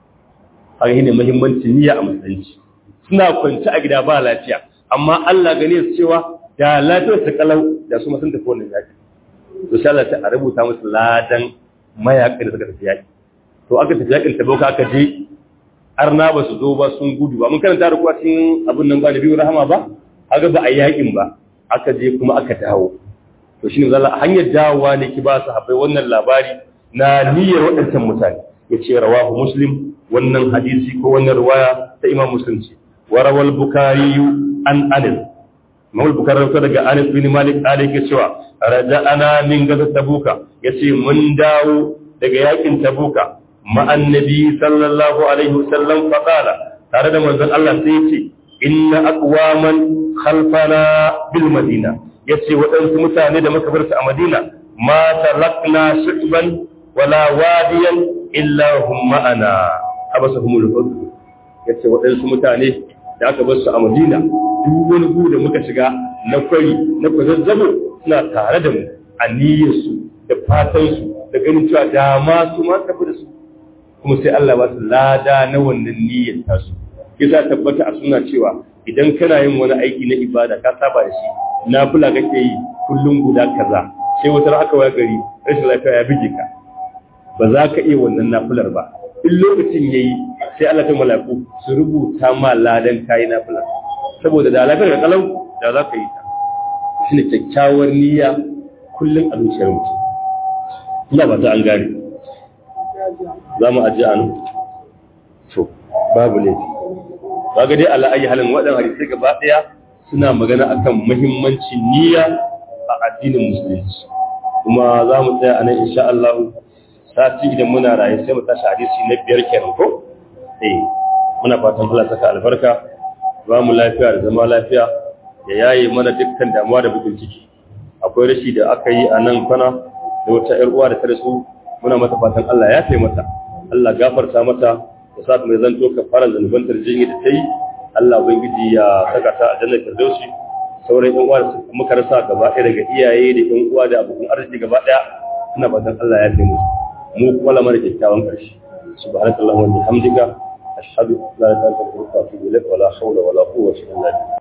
haka shine muhimmancin niyya a musulunci suna kwanci a gida ba lafiya amma Allah gane su cewa da lafiyar su kalau da su ma sun tafi wannan yaki to sha Allah ta rubuta musu ladan mayaƙa da suka tafi yaki to aka tafi yakin taboka aka je arna ba su zo ba sun gudu ba mun karanta da kuwa cikin abin nan ba da biyu rahama ba aga ba a yakin ba aka je kuma aka dawo to shine zalla hanyar dawowa ne ki ba su habai wannan labari na niyyar waɗancan mutane yace rawahu muslim wannan hadisi ko wannan riwaya ta imam muslim ce wa rawal bukhari an anas Mawul Bukari rauta daga Anas bin Malik Ali ke cewa raja'ana min gaza Tabuka yace mun dawo daga yakin Tabuka ma'an nabi sallallahu alaihi wasallam faqala tare da manzon Allah sai yace inna aqwaman khalfana bil madina yace waɗansu mutane da muka bar su a Madina ma tarakna shutban wala wadiyan illa hum ma'ana abasahumul fadl yace waɗansu mutane da aka bar su a Madina duk wani gu da muka shiga na kwari na kwazazzabo suna tare da mu a niyyarsu da fatansu da ganin cewa dama su ma tafi da su kuma sai Allah ba su lada na wannan niyyar tasu yasa tabbata a suna cewa idan kana yin wani aiki na ibada ka saba da shi nafila kake yi kullum guda kaza sai wata aka waya gari rashin lafiya ya bige ka ba za ka iya wannan nafilar ba in lokacin yayi sai Allah ta malaku su rubuta ma ladan kayi nafilar saboda da lafiyar kalau da za ka yi ta shi ne kyakkyawar niyya kullum a zuciyar mutum ina ba ta an gane za mu ajiye anu to babu laifi ba ga dai ala ayi halin waɗannan hadisai gaba ɗaya suna magana akan muhimmancin niyya a addinin musulunci kuma za mu tsaya a nan insha Allah sati idan muna raye sai mu tashi hadisi na biyar kenan ko eh muna fatan Allah saka albarka ba mu lafiya da zama lafiya ya yaye mana dukkan damuwa da bukin ciki akwai rashi da aka yi a nan kwana da wata ƴar uwa da ta rasu muna mata fatan Allah ya kai mata Allah gafarta mata da sa mai zanto ka fara zanuban tarjini da ta yi Allah ubangiji ya saka ta a jannar firdausi sauran ƴan uwa da muka rasa gaba ɗaya daga iyaye da ƴan uwa da abokan arziki gaba ɗaya ina fatan Allah ya kai musu mu kuma lamar kyakkyawan ƙarshe subhanakallahumma wa bihamdika أشهد لا إله إلا أنت أستغفرك وأتوب إليك ولا حول ولا قوة إلا بالله